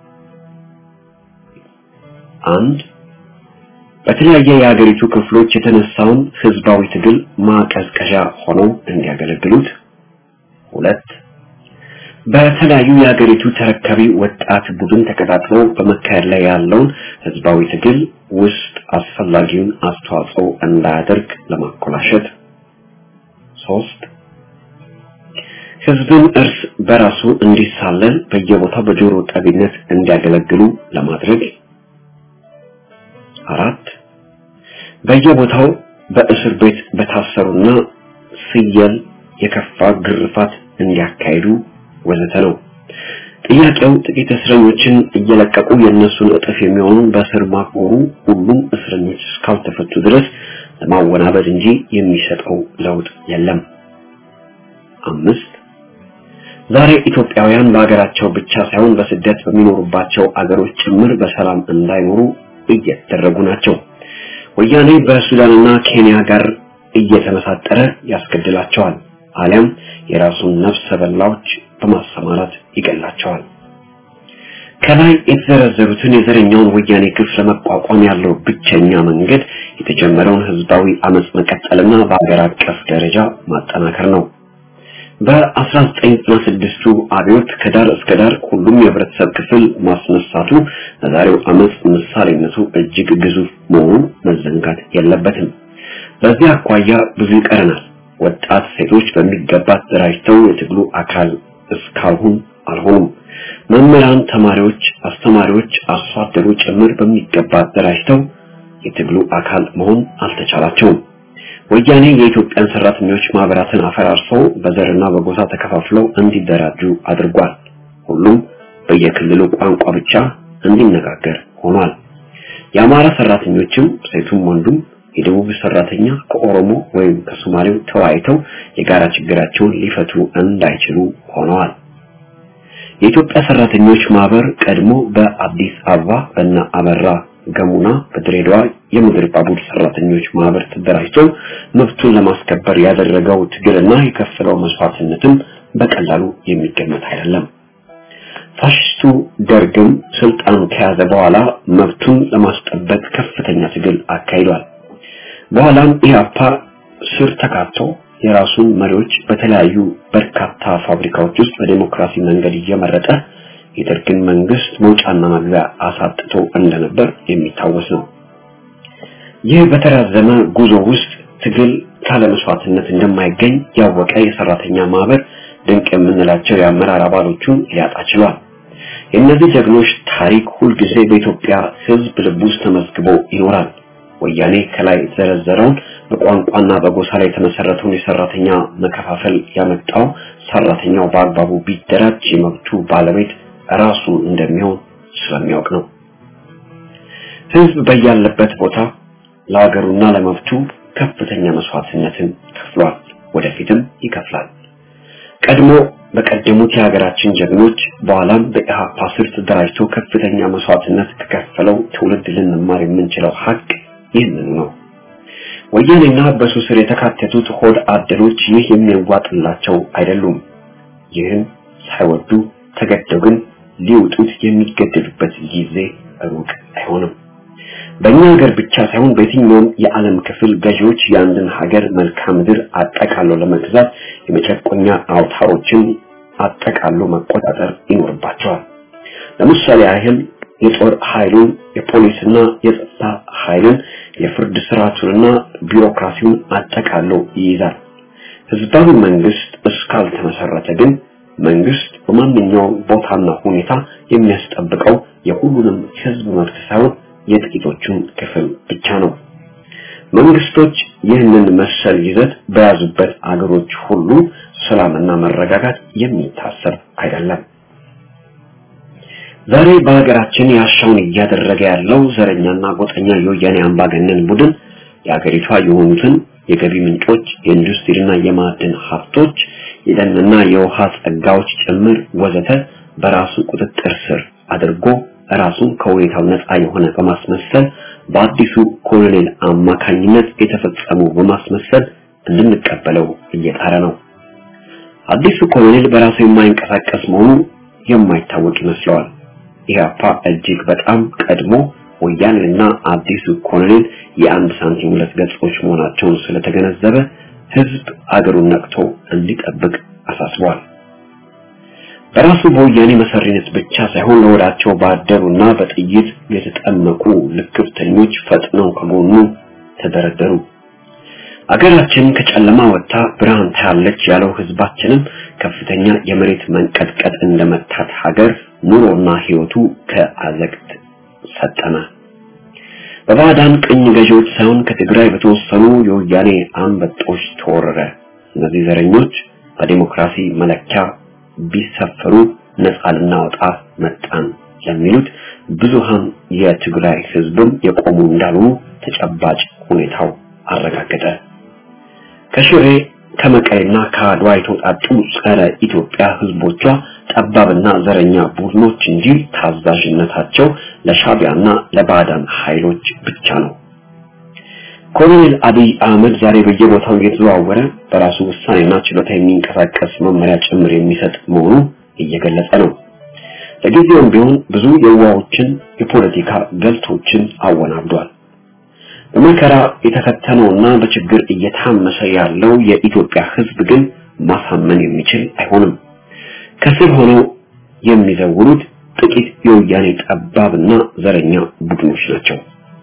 አንድ በተለያየ የሀገሪቱ ክፍሎች የተነሳውን ህዝባዊ ትግል ማቀዝቀዣ ሆነው እንዲያገለግሉት፣ ሁለት በተለያዩ የሀገሪቱ ተረካቢ ወጣት ቡድን ተቀጣጥሎ በመካሄድ ላይ ያለውን ህዝባዊ ትግል ውስጥ አስፈላጊውን አስተዋጽኦ እንዳያደርግ ለማኮላሸት፣ ሶስት ህዝብን እርስ በራሱ እንዲሳለል በየቦታው በጆሮ ጠቢነት እንዲያገለግሉ ለማድረግ፣ አራት በየቦታው በእስር ቤት በታሰሩና ፍየል የከፋ ግርፋት እንዲያካሂዱ ወዘተ ነው። ጥያቄው ጥቂት እስረኞችን እየለቀቁ የእነሱን እጥፍ የሚሆኑ በእስር ማክበሩ ሁሉም እስረኞች እስካልተፈቱ ድረስ ለማወናበድ እንጂ የሚሰጠው ለውጥ የለም። አምስት ዛሬ ኢትዮጵያውያን በሀገራቸው ብቻ ሳይሆን በስደት በሚኖሩባቸው አገሮች ጭምር በሰላም እንዳይኖሩ እየተደረጉ ናቸው። ወያኔ በሱዳንና ኬንያ ጋር እየተመሳጠረ ያስገድላቸዋል፣ አሊያም የራሱን ነፍሰ በላዎች በማሰማራት ይገላቸዋል። ከላይ የተዘረዘሩትን የዘረኛውን ወያኔ ግፍ ለመቋቋም ያለው ብቸኛ መንገድ የተጀመረውን ህዝባዊ አመጽ መቀጠልና በአገር አቀፍ ደረጃ ማጠናከር ነው። በ1996ቱ አብዮት ከዳር እስከ ዳር ሁሉም የህብረተሰብ ክፍል ማስነሳቱ ለዛሬው አመጽ ምሳሌነቱ እጅግ ግዙፍ መሆኑ መዘንጋት የለበትም። በዚህ አኳያ ብዙ ይቀረናል። ወጣት ሴቶች በሚገባ ተደራጅተው የትግሉ አካል እስካሁን አልሆኑም። መምህራን፣ ተማሪዎች፣ አስተማሪዎች፣ አርሶ አደሩ ጭምር በሚገባ ተደራጅተው የትግሉ አካል መሆን አልተቻላቸውም። ወያኔ የኢትዮጵያን ሰራተኞች ማህበራትን አፈራርሶ በዘርና በጎሳ ተከፋፍለው እንዲደራጁ አድርጓል። ሁሉም በየክልሉ ቋንቋ ብቻ እንዲነጋገር ሆኗል። የአማራ ሰራተኞችም ሴቱም ወንዱም የደቡብ ሰራተኛ ከኦሮሞ ወይም ከሶማሌው ተወያይተው የጋራ ችግራቸውን ሊፈቱ እንዳይችሉ ሆነዋል። የኢትዮጵያ ሰራተኞች ማህበር ቀድሞ በአዲስ አበባ በእነ አበራ ገሙና በድሬዳዋ የምድር ባቡር ሰራተኞች ማህበር ተደራጅቶ መብቱን ለማስከበር ያደረገው ትግልና የከፈለው መስዋዕትነትም በቀላሉ የሚገመት አይደለም። ፋሽስቱ ደርግም ስልጣን ከያዘ በኋላ መብቱን ለማስጠበቅ ከፍተኛ ትግል አካሂዷል። በኋላም ኢህአፓ ስር ተካቶ የራሱን መሪዎች በተለያዩ በርካታ ፋብሪካዎች ውስጥ በዲሞክራሲ መንገድ እየመረጠ የደርግን መንግስት መውጫና መግቢያ አሳጥቶ እንደነበር የሚታወስ ነው። ይህ በተራዘመ ጉዞ ውስጥ ትግል ካለ መስዋዕትነት እንደማይገኝ ያወቀ የሰራተኛ ማህበር ድንቅ የምንላቸው የአመራር አባሎቹን ሊያጣ ችሏል። የእነዚህ ጀግኖች ታሪክ ሁልጊዜ በኢትዮጵያ ሕዝብ ልብ ውስጥ ተመዝግቦ ይኖራል። ወያኔ ከላይ የተዘረዘረውን በቋንቋና በጎሳ ላይ የተመሰረተውን የሰራተኛ መከፋፈል ያመጣው ሰራተኛው በአግባቡ ቢደራጅ የመብቱ ባለቤት ራሱ እንደሚሆን ስለሚያውቅ ነው። ህዝብ በያለበት ቦታ ለሀገሩና ለመብቱ ከፍተኛ መስዋዕትነትን ከፍሏል፣ ወደፊትም ይከፍላል። ቀድሞ በቀደሙት የሀገራችን ጀግኖች በኋላም በኢህአፓ ስር ተደራጅቶ ከፍተኛ መስዋዕትነት ከከፈለው ትውልድ ልንማር የምንችለው ሀቅ ይህንኑ ነው። ወያኔና በሱ ስር የተካተቱት ሆድ አደሮች ይህ የሚያዋጥላቸው አይደሉም። ይህን ሳይወዱ ተገደው ግን ሊውጡት የሚገደዱበት ጊዜ ሩቅ አይሆንም። በእኛ ሀገር ብቻ ሳይሆን በየትኛውም የዓለም ክፍል ገዢዎች የአንድን ሀገር መልክዓ ምድር አጠቃሎ ለመግዛት የመጨቆኛ አውታሮችን አጠቃሎ መቆጣጠር ይኖርባቸዋል። ለምሳሌ ያህል የጦር ኃይሉን፣ የፖሊስና የጸጥታ ኃይልን፣ የፍርድ ስርዓቱንና ቢሮክራሲውን አጠቃሎ ይይዛል። ህዝባዊ መንግስት እስካልተመሰረተ ግን መንግስት በማንኛውም ቦታና ሁኔታ የሚያስጠብቀው የሁሉንም ህዝብ መብት ሳይሆን የጥቂቶቹን ክፍል ብቻ ነው። መንግስቶች ይህንን መሰል ይዘት በያዙበት አገሮች ሁሉ ሰላምና መረጋጋት የሚታሰብ አይደለም። ዛሬ በሀገራችን ያሻውን እያደረገ ያለው ዘረኛና ጎጠኛ የወያኔ አምባገነን ቡድን የሀገሪቷ የሆኑትን የገቢ ምንጮች፣ የኢንዱስትሪና የማዕድን ሀብቶች፣ የደንና የውሃ ጸጋዎች ጭምር ወዘተ በራሱ ቁጥጥር ስር አድርጎ ራሱን ከሁኔታው ነፃ የሆነ በማስመሰል በአዲሱ ኮሎኔል አማካኝነት የተፈጸሙ በማስመሰል እንድንቀበለው እየጣረ ነው። አዲሱ ኮሎኔል በራሱ የማይንቀሳቀስ መሆኑ የማይታወቅ ይመስለዋል። ኢህአፓ እጅግ በጣም ቀድሞ ወያኔና አዲሱ ኮሎኔል የአንድ ሳንቲም ሁለት ገጾች መሆናቸውን ስለተገነዘበ ህዝብ አገሩን ነቅቶ እንዲጠብቅ አሳስቧል። በራሱ በወያኔ መሰሪነት ብቻ ሳይሆን ለወዳቸው ባደሩና በጥይት የተጠመቁ ልክፍተኞች ፈጥነው ከጎኑ ተደረደሩ። አገራችን ከጨለማ ወጥታ ብርሃን ታያለች ያለው ህዝባችንም ከፍተኛ የመሬት መንቀጥቀጥ እንደመታት ሀገር ኑሮና ህይወቱ ከአዘቅት ሰጠመ። በባዕዳን ቅኝ ገዢዎች ሳይሆን ከትግራይ በተወሰኑ የወያኔ አንበጦች ተወረረ። እነዚህ ዘረኞች በዲሞክራሲ መለኪያ ቢሰፈሩ ነፃ ልናወጣ መጣን ለሚሉት ብዙሃን የትግራይ ህዝብም የቆሙ እንዳልሆኑ ተጨባጭ ሁኔታው አረጋገጠ። ከሽሬ ከመቀሌና ከአድዋ የተውጣጡ ጸረ ኢትዮጵያ ህዝቦቿ ጠባብና ዘረኛ ቡድኖች እንጂ ታዛዥነታቸው ለሻቢያና ለባዕዳን ኃይሎች ብቻ ነው። ኮሎኔል አብይ አህመድ ዛሬ በየቦታው እየተዘዋወረ በራሱ ውሳኔና ችሎታ የሚንቀሳቀስ መመሪያ ጭምር የሚሰጥ መሆኑ እየገለጸ ነው። ለጊዜውም ቢሆን ብዙ የዋዎችን የፖለቲካ ገልቶችን አወናብዷል። በመከራ የተፈተነውና በችግር እየታመሰ ያለው የኢትዮጵያ ህዝብ ግን ማሳመን የሚችል አይሆንም። ከስር ሆነው የሚዘውሩት ጥቂት የወያኔ ጠባብና ዘረኛ ቡድኖች ናቸው።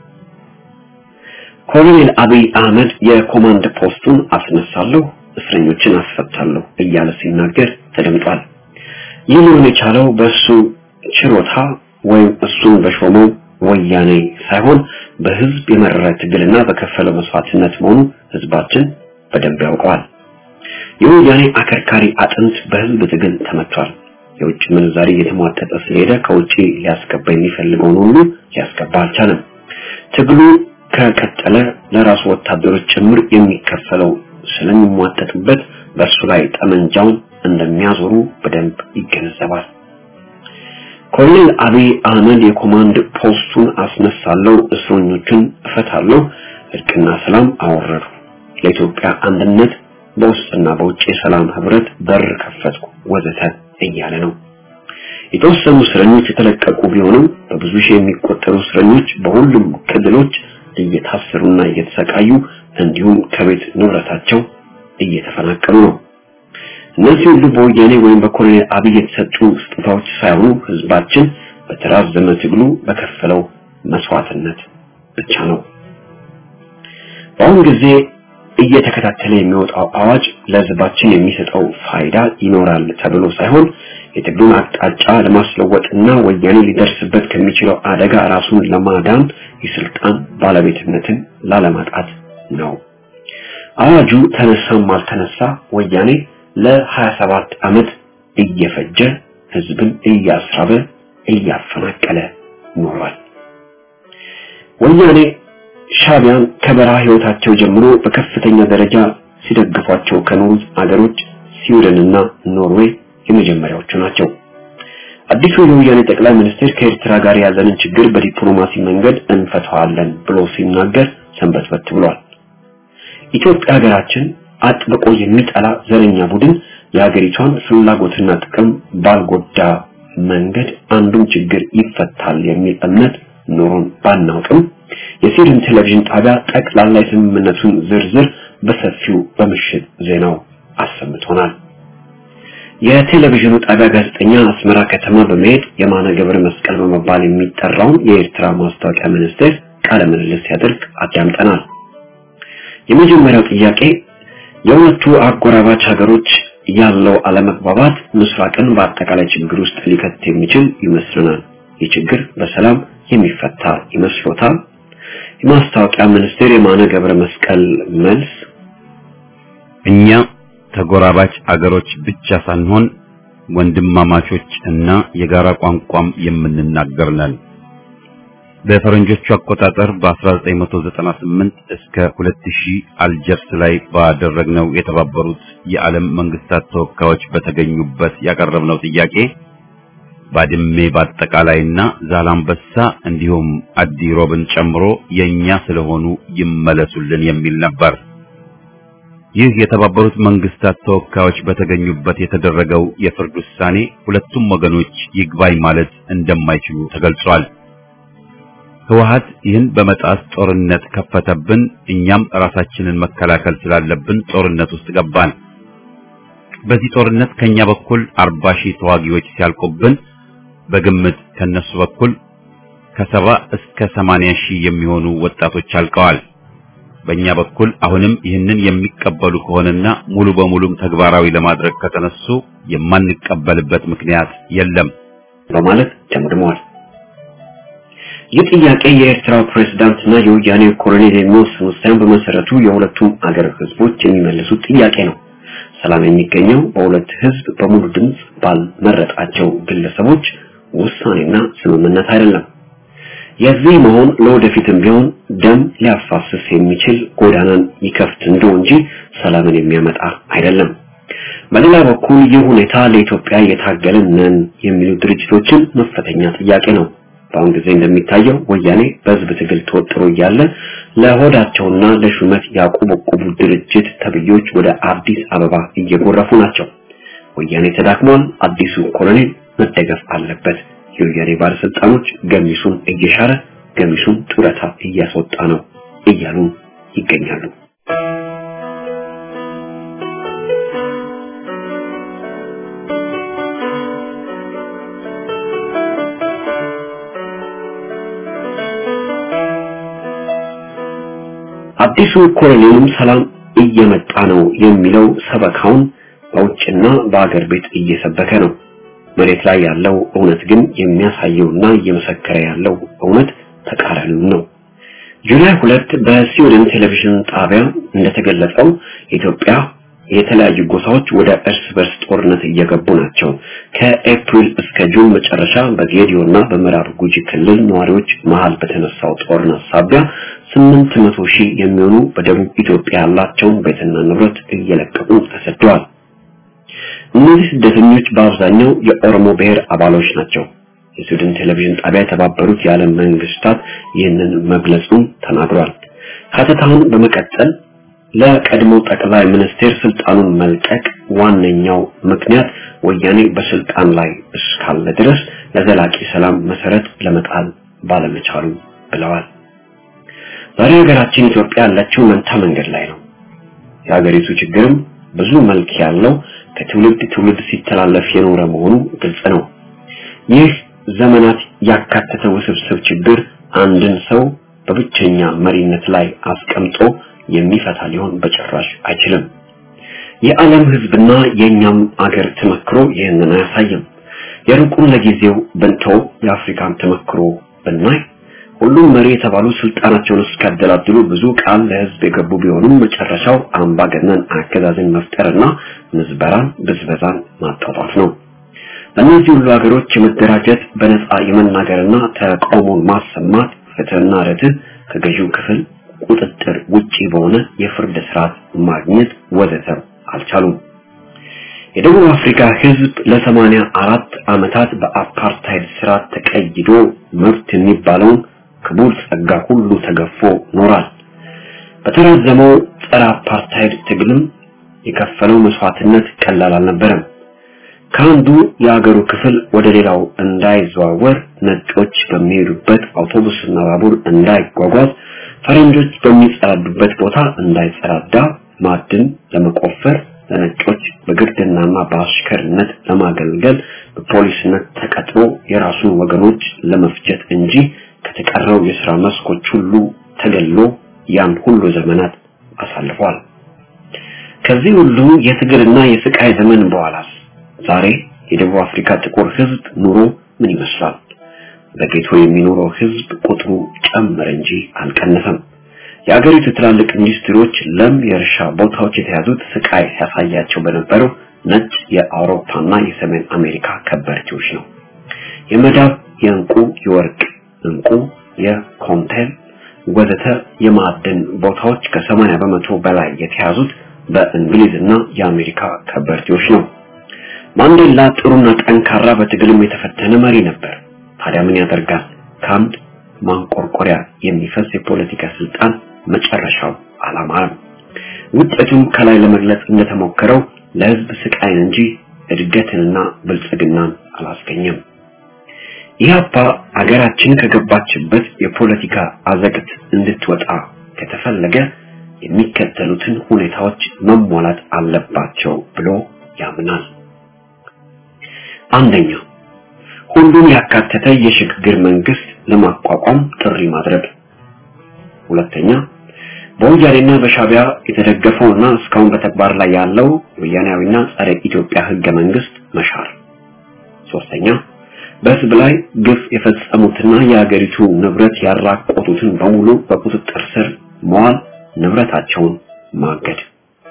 ኮሎኔል አብይ አህመድ የኮማንድ ፖስቱን አስነሳለሁ፣ እስረኞችን አስፈታለሁ እያለ ሲናገር ተደምጧል። ይህ ሊሆን የቻለው በእሱ ችሮታ ወይም እሱን በሾመው ወያኔ ሳይሆን በህዝብ የመረረ ትግልና በከፈለው መስዋዕትነት መሆኑ ህዝባችን በደንብ ያውቀዋል። የወያኔ አከርካሪ አጥንት በህዝብ ትግል ተመቷል። የውጭ ምንዛሪ እየተሟጠጠ ስለሄደ ከውጭ ሊያስገባ የሚፈልገውን ሁሉ ሊያስገባ አልቻለም። ትግሉ ከቀጠለ ለራሱ ወታደሮች ጭምር የሚከፈለው ስለሚሟጠጥበት በእሱ ላይ ጠመንጃውን እንደሚያዞሩ በደንብ ይገነዘባል። ኮሎኔል አብይ አህመድ የኮማንድ ፖስቱን አስነሳለሁ፣ እስረኞቹን እፈታለሁ፣ እርቅና ሰላም አወረዱ፣ ለኢትዮጵያ አንድነት በውስጥና በውጭ የሰላም ህብረት በር ከፈትኩ ወዘተ እያለ ነው። የተወሰኑ እስረኞች የተለቀቁ ቢሆንም በብዙ ሺህ የሚቆጠሩ እስረኞች በሁሉም ክልሎች እየታሰሩና እየተሰቃዩ እንዲሁም ከቤት ንብረታቸው እየተፈናቀሉ ነው። እነዚህ ሁሉ በወያኔ ወይም በኮሎኔል አብይ የተሰጡ ስጦታዎች ሳይሆኑ ህዝባችን በተራዘመ ትግሉ በከፈለው መስዋዕትነት ብቻ ነው። በአሁኑ ጊዜ እየተከታተለ የሚወጣው አዋጅ ለህዝባችን የሚሰጠው ፋይዳ ይኖራል ተብሎ ሳይሆን የትግሉን አቅጣጫ ለማስለወጥና ወያኔ ሊደርስበት ከሚችለው አደጋ ራሱን ለማዳን የስልጣን ባለቤትነትን ላለማጣት ነው። አዋጁ ተነሳም አልተነሳ ወያኔ ለ27 ዓመት እየፈጀ ህዝብን እያስራበ እያፈናቀለ ኖሯል። ወያኔ ሻቢያን ከበረሃ ህይወታቸው ጀምሮ በከፍተኛ ደረጃ ሲደግፏቸው ከኖሩት አገሮች ስዊድንና ኖርዌይ የመጀመሪያዎቹ ናቸው። አዲሱ የወያኔ ጠቅላይ ሚኒስትር ከኤርትራ ጋር ያለንን ችግር በዲፕሎማሲ መንገድ እንፈታዋለን ብሎ ሲናገር ሰንበትበት ብሏል። ኢትዮጵያ ሀገራችን አጥብቆ የሚጠላ ዘረኛ ቡድን የሀገሪቷን ፍላጎትና ጥቅም ባልጎዳ መንገድ አንዱም ችግር ይፈታል የሚል እምነት ኖሮን ባናውቅም የስዊድን ቴሌቪዥን ጣቢያ ጠቅላላ የስምምነቱን ዝርዝር በሰፊው በምሽት ዜናው አሰምቶናል። የቴሌቪዥኑ ጣቢያ ጋዜጠኛ አስመራ ከተማ በመሄድ የማነ ገብረ መስቀል በመባል የሚጠራውን የኤርትራ ማስታወቂያ ሚኒስቴር ቃለ ምልልስ ሲያደርግ አዳምጠናል። የመጀመሪያው ጥያቄ የሁለቱ አጎራባች ሀገሮች ያለው አለመግባባት ምስራቅን በአጠቃላይ ችግር ውስጥ ሊከት የሚችል ይመስለናል። ይህ ችግር በሰላም የሚፈታ ይመስሎታል? የማስታወቂያ ሚኒስቴር የማነ ገብረ መስቀል መልስ እኛ ተጎራባች አገሮች ብቻ ሳንሆን ወንድማማቾች እና የጋራ ቋንቋም የምንናገር ነን። በፈረንጆቹ አቆጣጠር በ1998 እስከ 2000 አልጀርስ ላይ ባደረግነው የተባበሩት የዓለም መንግስታት ተወካዮች በተገኙበት ያቀረብነው ጥያቄ ባድሜ በአጠቃላይና ዛላምበሳ እንዲሁም አዲ ሮብን ጨምሮ የኛ ስለሆኑ ይመለሱልን የሚል ነበር። ይህ የተባበሩት መንግስታት ተወካዮች በተገኙበት የተደረገው የፍርድ ውሳኔ ሁለቱም ወገኖች ይግባኝ ማለት እንደማይችሉ ተገልጿል። ህወሓት ይህን በመጣስ ጦርነት ከፈተብን፣ እኛም ራሳችንን መከላከል ስላለብን ጦርነት ውስጥ ገባን። በዚህ ጦርነት ከኛ በኩል 40 ሺህ ተዋጊዎች ሲያልቁብን በግምት ከነሱ በኩል ከሰባ እስከ 80 ሺህ የሚሆኑ ወጣቶች አልቀዋል። በእኛ በኩል አሁንም ይህንን የሚቀበሉ ከሆነና ሙሉ በሙሉም ተግባራዊ ለማድረግ ከተነሱ የማንቀበልበት ምክንያት የለም በማለት ደምድመዋል። ይህ ጥያቄ የኤርትራው ፕሬዝዳንትና የወያኔ ኮሎኔል የሚወስኑት ሳይሆን በመሰረቱ የሁለቱም አገር ህዝቦች የሚመልሱት ጥያቄ ነው። ሰላም የሚገኘው በሁለት ህዝብ በሙሉ ድምፅ ባልመረጣቸው ግለሰቦች ውሳኔና ስምምነት አይደለም። የዚህ መሆን ለወደፊትም ቢሆን ደም ሊያፋስስ የሚችል ጎዳናን ይከፍት እንደው እንጂ ሰላምን የሚያመጣ አይደለም። በሌላ በኩል ይህ ሁኔታ ለኢትዮጵያ እየታገልን ነን የሚሉ ድርጅቶችን መፈተኛ ጥያቄ ነው። በአሁን ጊዜ እንደሚታየው ወያኔ በህዝብ ትግል ተወጥሮ እያለ ለሆዳቸውና ለሹመት ያቆበቆቡ ድርጅት ተብዮች ወደ አዲስ አበባ እየጎረፉ ናቸው። ወያኔ ተዳክሟል። አዲሱ ኮሎኔል መደገፍ አለበት። የወያኔ ባለስልጣኖች ገሚሱን እየሻረ ገሚሱን ጡረታ እያስወጣ ነው እያሉ ይገኛሉ። አዲሱ ኮሎኔልም ሰላም እየመጣ ነው የሚለው ሰበካውን በውጭና በአገር ቤት እየሰበከ ነው። መሬት ላይ ያለው እውነት ግን የሚያሳየውና እየመሰከረ ያለው እውነት ተቃራኒው ነው። ጁላይ ሁለት በስዊድን ቴሌቪዥን ጣቢያ እንደተገለጸው ኢትዮጵያ የተለያዩ ጎሳዎች ወደ እርስ በርስ ጦርነት እየገቡ ናቸው። ከኤፕሪል እስከ ጁን መጨረሻ በጌዲዮና በምዕራብ ጉጂ ክልል ነዋሪዎች መሃል በተነሳው ጦርነት ሳቢያ ስምንት መቶ ሺህ የሚሆኑ በደቡብ ኢትዮጵያ ያላቸውን ቤትና ንብረት እየለቀቁ ተሰደዋል። እነዚህ ስደተኞች በአብዛኛው የኦሮሞ ብሔር አባሎች ናቸው። የስዊድን ቴሌቪዥን ጣቢያ የተባበሩት የዓለም መንግስታት ይህንን መግለጹን ተናግሯል። ሀተታውን በመቀጠል ለቀድሞ ጠቅላይ ሚኒስቴር ስልጣኑን መልቀቅ ዋነኛው ምክንያት ወያኔ በስልጣን ላይ እስካለ ድረስ ለዘላቂ ሰላም መሰረት ለመጣል ባለመቻሉ ብለዋል። ዛሬ ሀገራችን ኢትዮጵያ ያለችው መንታ መንገድ ላይ ነው። የሀገሪቱ ችግርም ብዙ መልክ ያለው ከትውልድ ትውልድ ሲተላለፍ የኖረ መሆኑ ግልጽ ነው። ይህ ዘመናት ያካተተ ውስብስብ ችግር አንድን ሰው በብቸኛ መሪነት ላይ አስቀምጦ የሚፈታ ሊሆን በጭራሽ አይችልም። የዓለም ህዝብና የኛም አገር ተመክሮ ይህንን አያሳይም። የሩቁን ለጊዜው ብንተው የአፍሪካን ተመክሮ ብናይ ሁሉም መሪ የተባሉ ስልጣናቸውን እስካደላድሉ ብዙ ቃል ለህዝብ የገቡ ቢሆኑም መጨረሻው አምባገነን አገዛዝን መፍጠርና ምዝበራን፣ ብዝበዛን ማጣጣፍ ነው። በእነዚህ ሁሉ ሀገሮች የመደራጀት በነፃ የመናገርና ተቃውሞን ማሰማት ፍትህና ርትዕ ከገዢው ክፍል ቁጥጥር ውጪ በሆነ የፍርድ ስርዓት ማግኘት ወዘተ አልቻሉም። የደቡብ አፍሪካ ህዝብ ለሰማንያ አራት ዓመታት በአፓርታይድ ስርዓት ተቀይዶ መብት የሚባለውን ክቡር ጸጋ ሁሉ ተገፎ ኖሯል። በተራዘመው ጸረ አፓርታይድ ትግልም የከፈለው መስዋዕትነት ቀላል አልነበረም። ከአንዱ የአገሩ ክፍል ወደ ሌላው እንዳይዘዋወር፣ ነጮች በሚሄዱበት አውቶቡስና ባቡር እንዳይጓጓዝ፣ ፈረንጆች በሚጸዳዱበት ቦታ እንዳይጸዳዳ፣ ማዕድን ለመቆፈር ለነጮች በግርድናና በአሽከርነት ለማገልገል በፖሊስነት ተቀጥሮ የራሱን ወገኖች ለመፍጀት እንጂ ከተቀረው የሥራ መስኮች ሁሉ ተገሎ ያን ሁሉ ዘመናት አሳልፏል። ከዚህ ሁሉ የትግልና የስቃይ ዘመን በኋላስ ዛሬ የደቡብ አፍሪካ ጥቁር ህዝብ ኑሮ ምን ይመስላል? በጌቶ የሚኖረው ህዝብ ቁጥሩ ጨመረ እንጂ አልቀነሰም። የአገሪቱ ትላልቅ ኢንዱስትሪዎች ለም የእርሻ ቦታዎች የተያዙት ስቃይ ሲያሳያቸው በነበረው ነጭ የአውሮፓና የሰሜን አሜሪካ ከበርቴዎች ነው። የመዳብ፣ የእንቁ፣ የወርቅ እንቁ፣ የኮንቴል ወዘተ የማዕድን ቦታዎች ከሰማንያ በመቶ በላይ የተያዙት በእንግሊዝና የአሜሪካ ከበርቴዎች ነው። ማንዴላ ጥሩና ጠንካራ በትግልም የተፈተነ መሪ ነበር። ታዲያ ምን ያደርጋል? ከአንድ ማንቆርቆሪያ የሚፈስ የፖለቲካ ስልጣን መጨረሻው አላማረም። ውጤቱም ከላይ ለመግለጽ እንደተሞከረው ለህዝብ ስቃይን እንጂ እድገትንና ብልጽግናን አላስገኘም። ኢህአፓ አገራችን ከገባችበት የፖለቲካ አዘቅት እንድትወጣ ከተፈለገ የሚከተሉትን ሁኔታዎች መሟላት አለባቸው ብሎ ያምናል። አንደኛ ሁሉን ያካተተ የሽግግር መንግስት ለማቋቋም ጥሪ ማድረግ። ሁለተኛ በወያኔና በሻቢያ የተደገፈውና እስካሁን በተግባር ላይ ያለው ወያኔያዊና ጸረ ኢትዮጵያ ህገ መንግስት መሻር። ሶስተኛ በህዝብ ላይ ግፍ የፈጸሙትና የሀገሪቱ ንብረት ያራቆቱትን በሙሉ በቁጥጥር ስር መዋል፣ ንብረታቸውን ማገድ።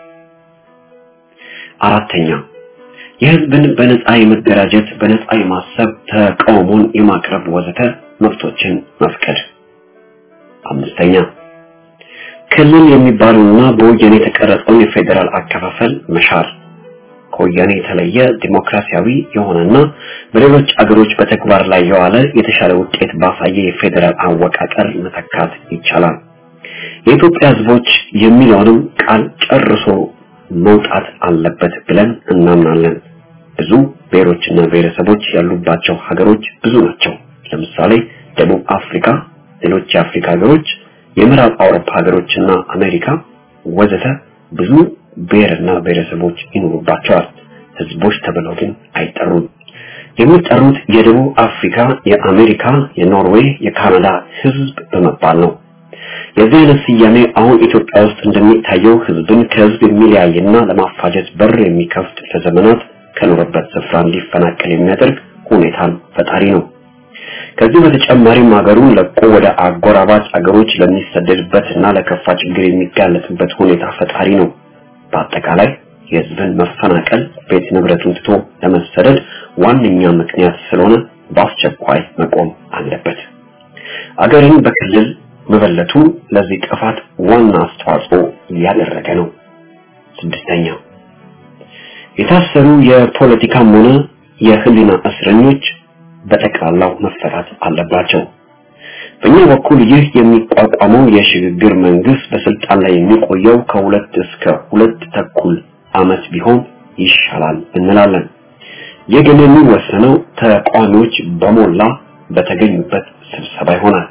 አራተኛ የህዝብን በነፃ የመደራጀት፣ በነፃ የማሰብ፣ ተቃውሞን የማቅረብ ወዘተ መብቶችን መፍቀድ። አምስተኛ ክልል የሚባለውና በወያኔ የተቀረጸውን የፌዴራል አከፋፈል መሻር ከወያኔ የተለየ ዲሞክራሲያዊ የሆነና በሌሎች አገሮች በተግባር ላይ የዋለ የተሻለ ውጤት ባሳየ የፌዴራል አወቃቀር መተካት ይቻላል። የኢትዮጵያ ህዝቦች የሚለውንም ቃል ጨርሶ መውጣት አለበት ብለን እናምናለን። ብዙ ብሔሮችና ብሔረሰቦች ያሉባቸው ሀገሮች ብዙ ናቸው። ለምሳሌ ደቡብ አፍሪካ፣ ሌሎች የአፍሪካ ሀገሮች፣ የምዕራብ አውሮፓ ሀገሮችና አሜሪካ ወዘተ ብዙ ብሔርና ብሔረሰቦች ይኖሩባቸዋል። ህዝቦች ተብለው ግን አይጠሩም። የሚጠሩት የደቡብ አፍሪካ፣ የአሜሪካ፣ የኖርዌይ፣ የካናዳ ህዝብ በመባል ነው። የዚህ አይነት ስያሜ አሁን ኢትዮጵያ ውስጥ እንደሚታየው ህዝብን ከህዝብ የሚለያይና ለማፋጀት በር የሚከፍት ለዘመናት ከኖረበት ስፍራ እንዲፈናቀል የሚያደርግ ሁኔታን ፈጣሪ ነው። ከዚህ በተጨማሪም ሀገሩን ለቆ ወደ አጎራባች አገሮች ለሚሰደድበትና ለከፋ ችግር የሚጋለጥበት ሁኔታ ፈጣሪ ነው። በአጠቃላይ የህዝብን መፈናቀል ቤት ንብረቱን ትቶ ለመሰደድ ዋነኛ ምክንያት ስለሆነ በአስቸኳይ መቆም አለበት። አገርን በክልል መበለቱ ለዚህ ጥፋት ዋና አስተዋጽኦ ያደረገ ነው። ስድስተኛ የታሰሩ የፖለቲካም ሆነ የህሊና እስረኞች በጠቅላላው መፈታት አለባቸው። በእኛ በኩል ይህ የሚቋቋመው የሽግግር መንግስት በስልጣን ላይ የሚቆየው ከሁለት እስከ ሁለት ተኩል አመት ቢሆን ይሻላል እንላለን። ይህ ግን የሚወሰነው ተቃዋሚዎች በሞላ በተገኙበት ስብሰባ ይሆናል።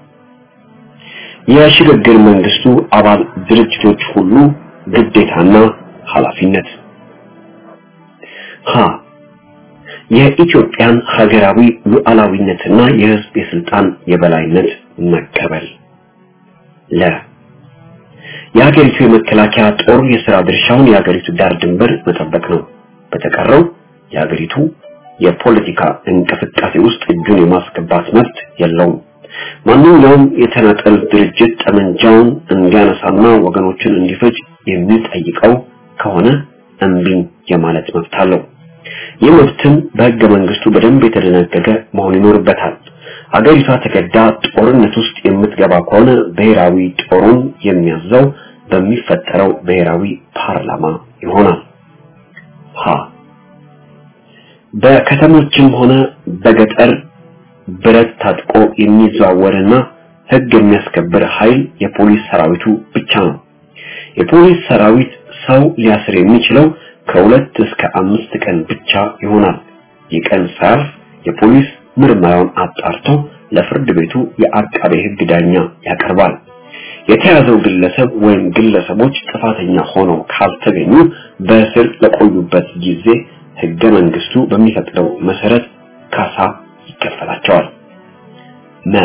የሽግግር መንግስቱ አባል ድርጅቶች ሁሉ ግዴታና ኃላፊነት ሀ የኢትዮጵያን ሀገራዊ ሉዓላዊነትና የህዝብ የስልጣን የበላይነት መቀበል ለ የሀገሪቱ የመከላከያ ጦር የሥራ ድርሻውን የሀገሪቱ ዳር ድንበር መጠበቅ ነው። በተቀረው የሀገሪቱ የፖለቲካ እንቅስቃሴ ውስጥ እጁን የማስገባት መብት የለውም። ማንኛውም የተናጠል ድርጅት ጠመንጃውን እንዲያነሳና ወገኖችን እንዲፈጅ የሚጠይቀው ከሆነ እምቢኝ የማለት መብት አለው። ይህ መብትም በሕገ መንግስቱ በደንብ የተደነገገ መሆን ይኖርበታል። አገሪቷ ተገዳ ጦርነት ውስጥ የምትገባ ከሆነ ብሔራዊ ጦሩን የሚያዘው በሚፈጠረው ብሔራዊ ፓርላማ ይሆናል። ሀ በከተሞችም ሆነ በገጠር ብረት ታጥቆ የሚዘዋወርና ሕግ የሚያስከብር ኃይል የፖሊስ ሰራዊቱ ብቻ ነው። የፖሊስ ሰራዊት ሰው ሊያስር የሚችለው ከሁለት እስከ አምስት ቀን ብቻ ይሆናል። የቀን ሳያልፍ የፖሊስ ምርመራውን አጣርቶ ለፍርድ ቤቱ የአቃቤ ሕግ ዳኛ ያቀርባል። የተያዘው ግለሰብ ወይም ግለሰቦች ጥፋተኛ ሆነው ካልተገኙ በእስር ለቆዩበት ጊዜ ሕገ መንግስቱ በሚፈቅደው መሰረት ካሳ ይከፈላቸዋል። መ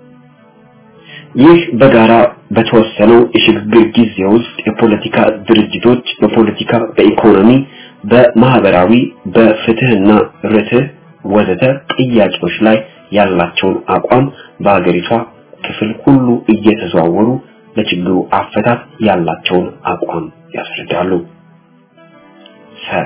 ይህ በጋራ በተወሰነው የሽግግር ጊዜ ውስጥ የፖለቲካ ድርጅቶች በፖለቲካ፣ በኢኮኖሚ፣ በማህበራዊ፣ በፍትህና ርትህ ወዘተ ጥያቄዎች ላይ ያላቸውን አቋም በሀገሪቷ ክፍል ሁሉ እየተዘዋወሩ ለችግሩ አፈታት ያላቸውን አቋም ያስረዳሉ። ሰ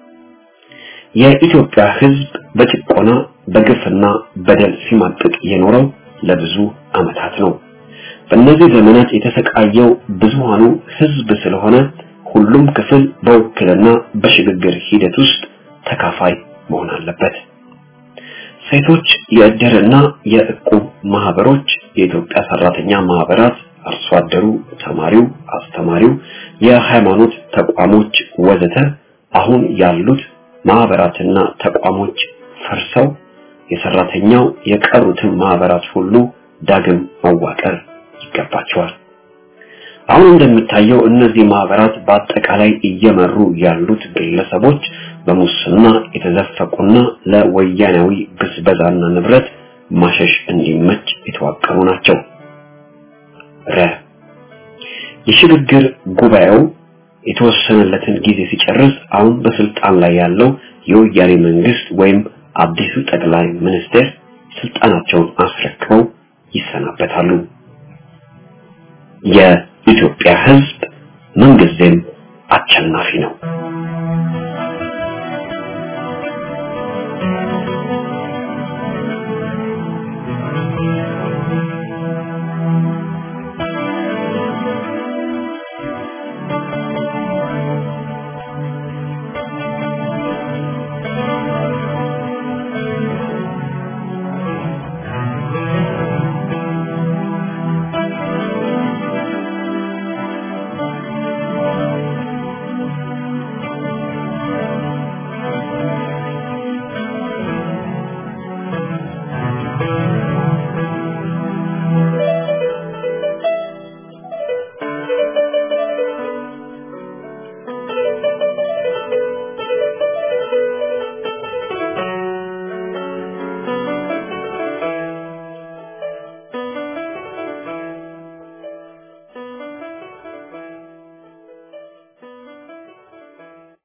የኢትዮጵያ ህዝብ በጭቆና በግፍና በደል ሲማቅቅ የኖረው ለብዙ ዓመታት ነው። በእነዚህ ዘመናት የተሰቃየው ብዙሃኑ ህዝብ ስለሆነ ሁሉም ክፍል በውክልና በሽግግር ሂደት ውስጥ ተካፋይ መሆን አለበት። ሴቶች የእድርና የእቁብ ማህበሮች፣ የኢትዮጵያ ሰራተኛ ማህበራት፣ አርሶ አደሩ፣ ተማሪው፣ አስተማሪው፣ የሃይማኖት ተቋሞች ወዘተ አሁን ያሉት ማህበራትና ተቋሞች ፈርሰው የሰራተኛው የቀሩትን ማህበራት ሁሉ ዳግም መዋቀር ይገባቸዋል። አሁን እንደሚታየው እነዚህ ማህበራት በአጠቃላይ እየመሩ ያሉት ግለሰቦች በሙስና የተዘፈቁና ለወያናዊ ብዝበዛና ንብረት ማሸሽ እንዲመች የተዋቀሩ ናቸው። ረ የሽግግር ጉባኤው የተወሰነለትን ጊዜ ሲጨርስ አሁን በስልጣን ላይ ያለው የወያኔ መንግስት ወይም አዲሱ ጠቅላይ ሚኒስትር ስልጣናቸውን አስረክበው ይሰናበታሉ። የኢትዮጵያ ህዝብ ምንጊዜም አሸናፊ ነው።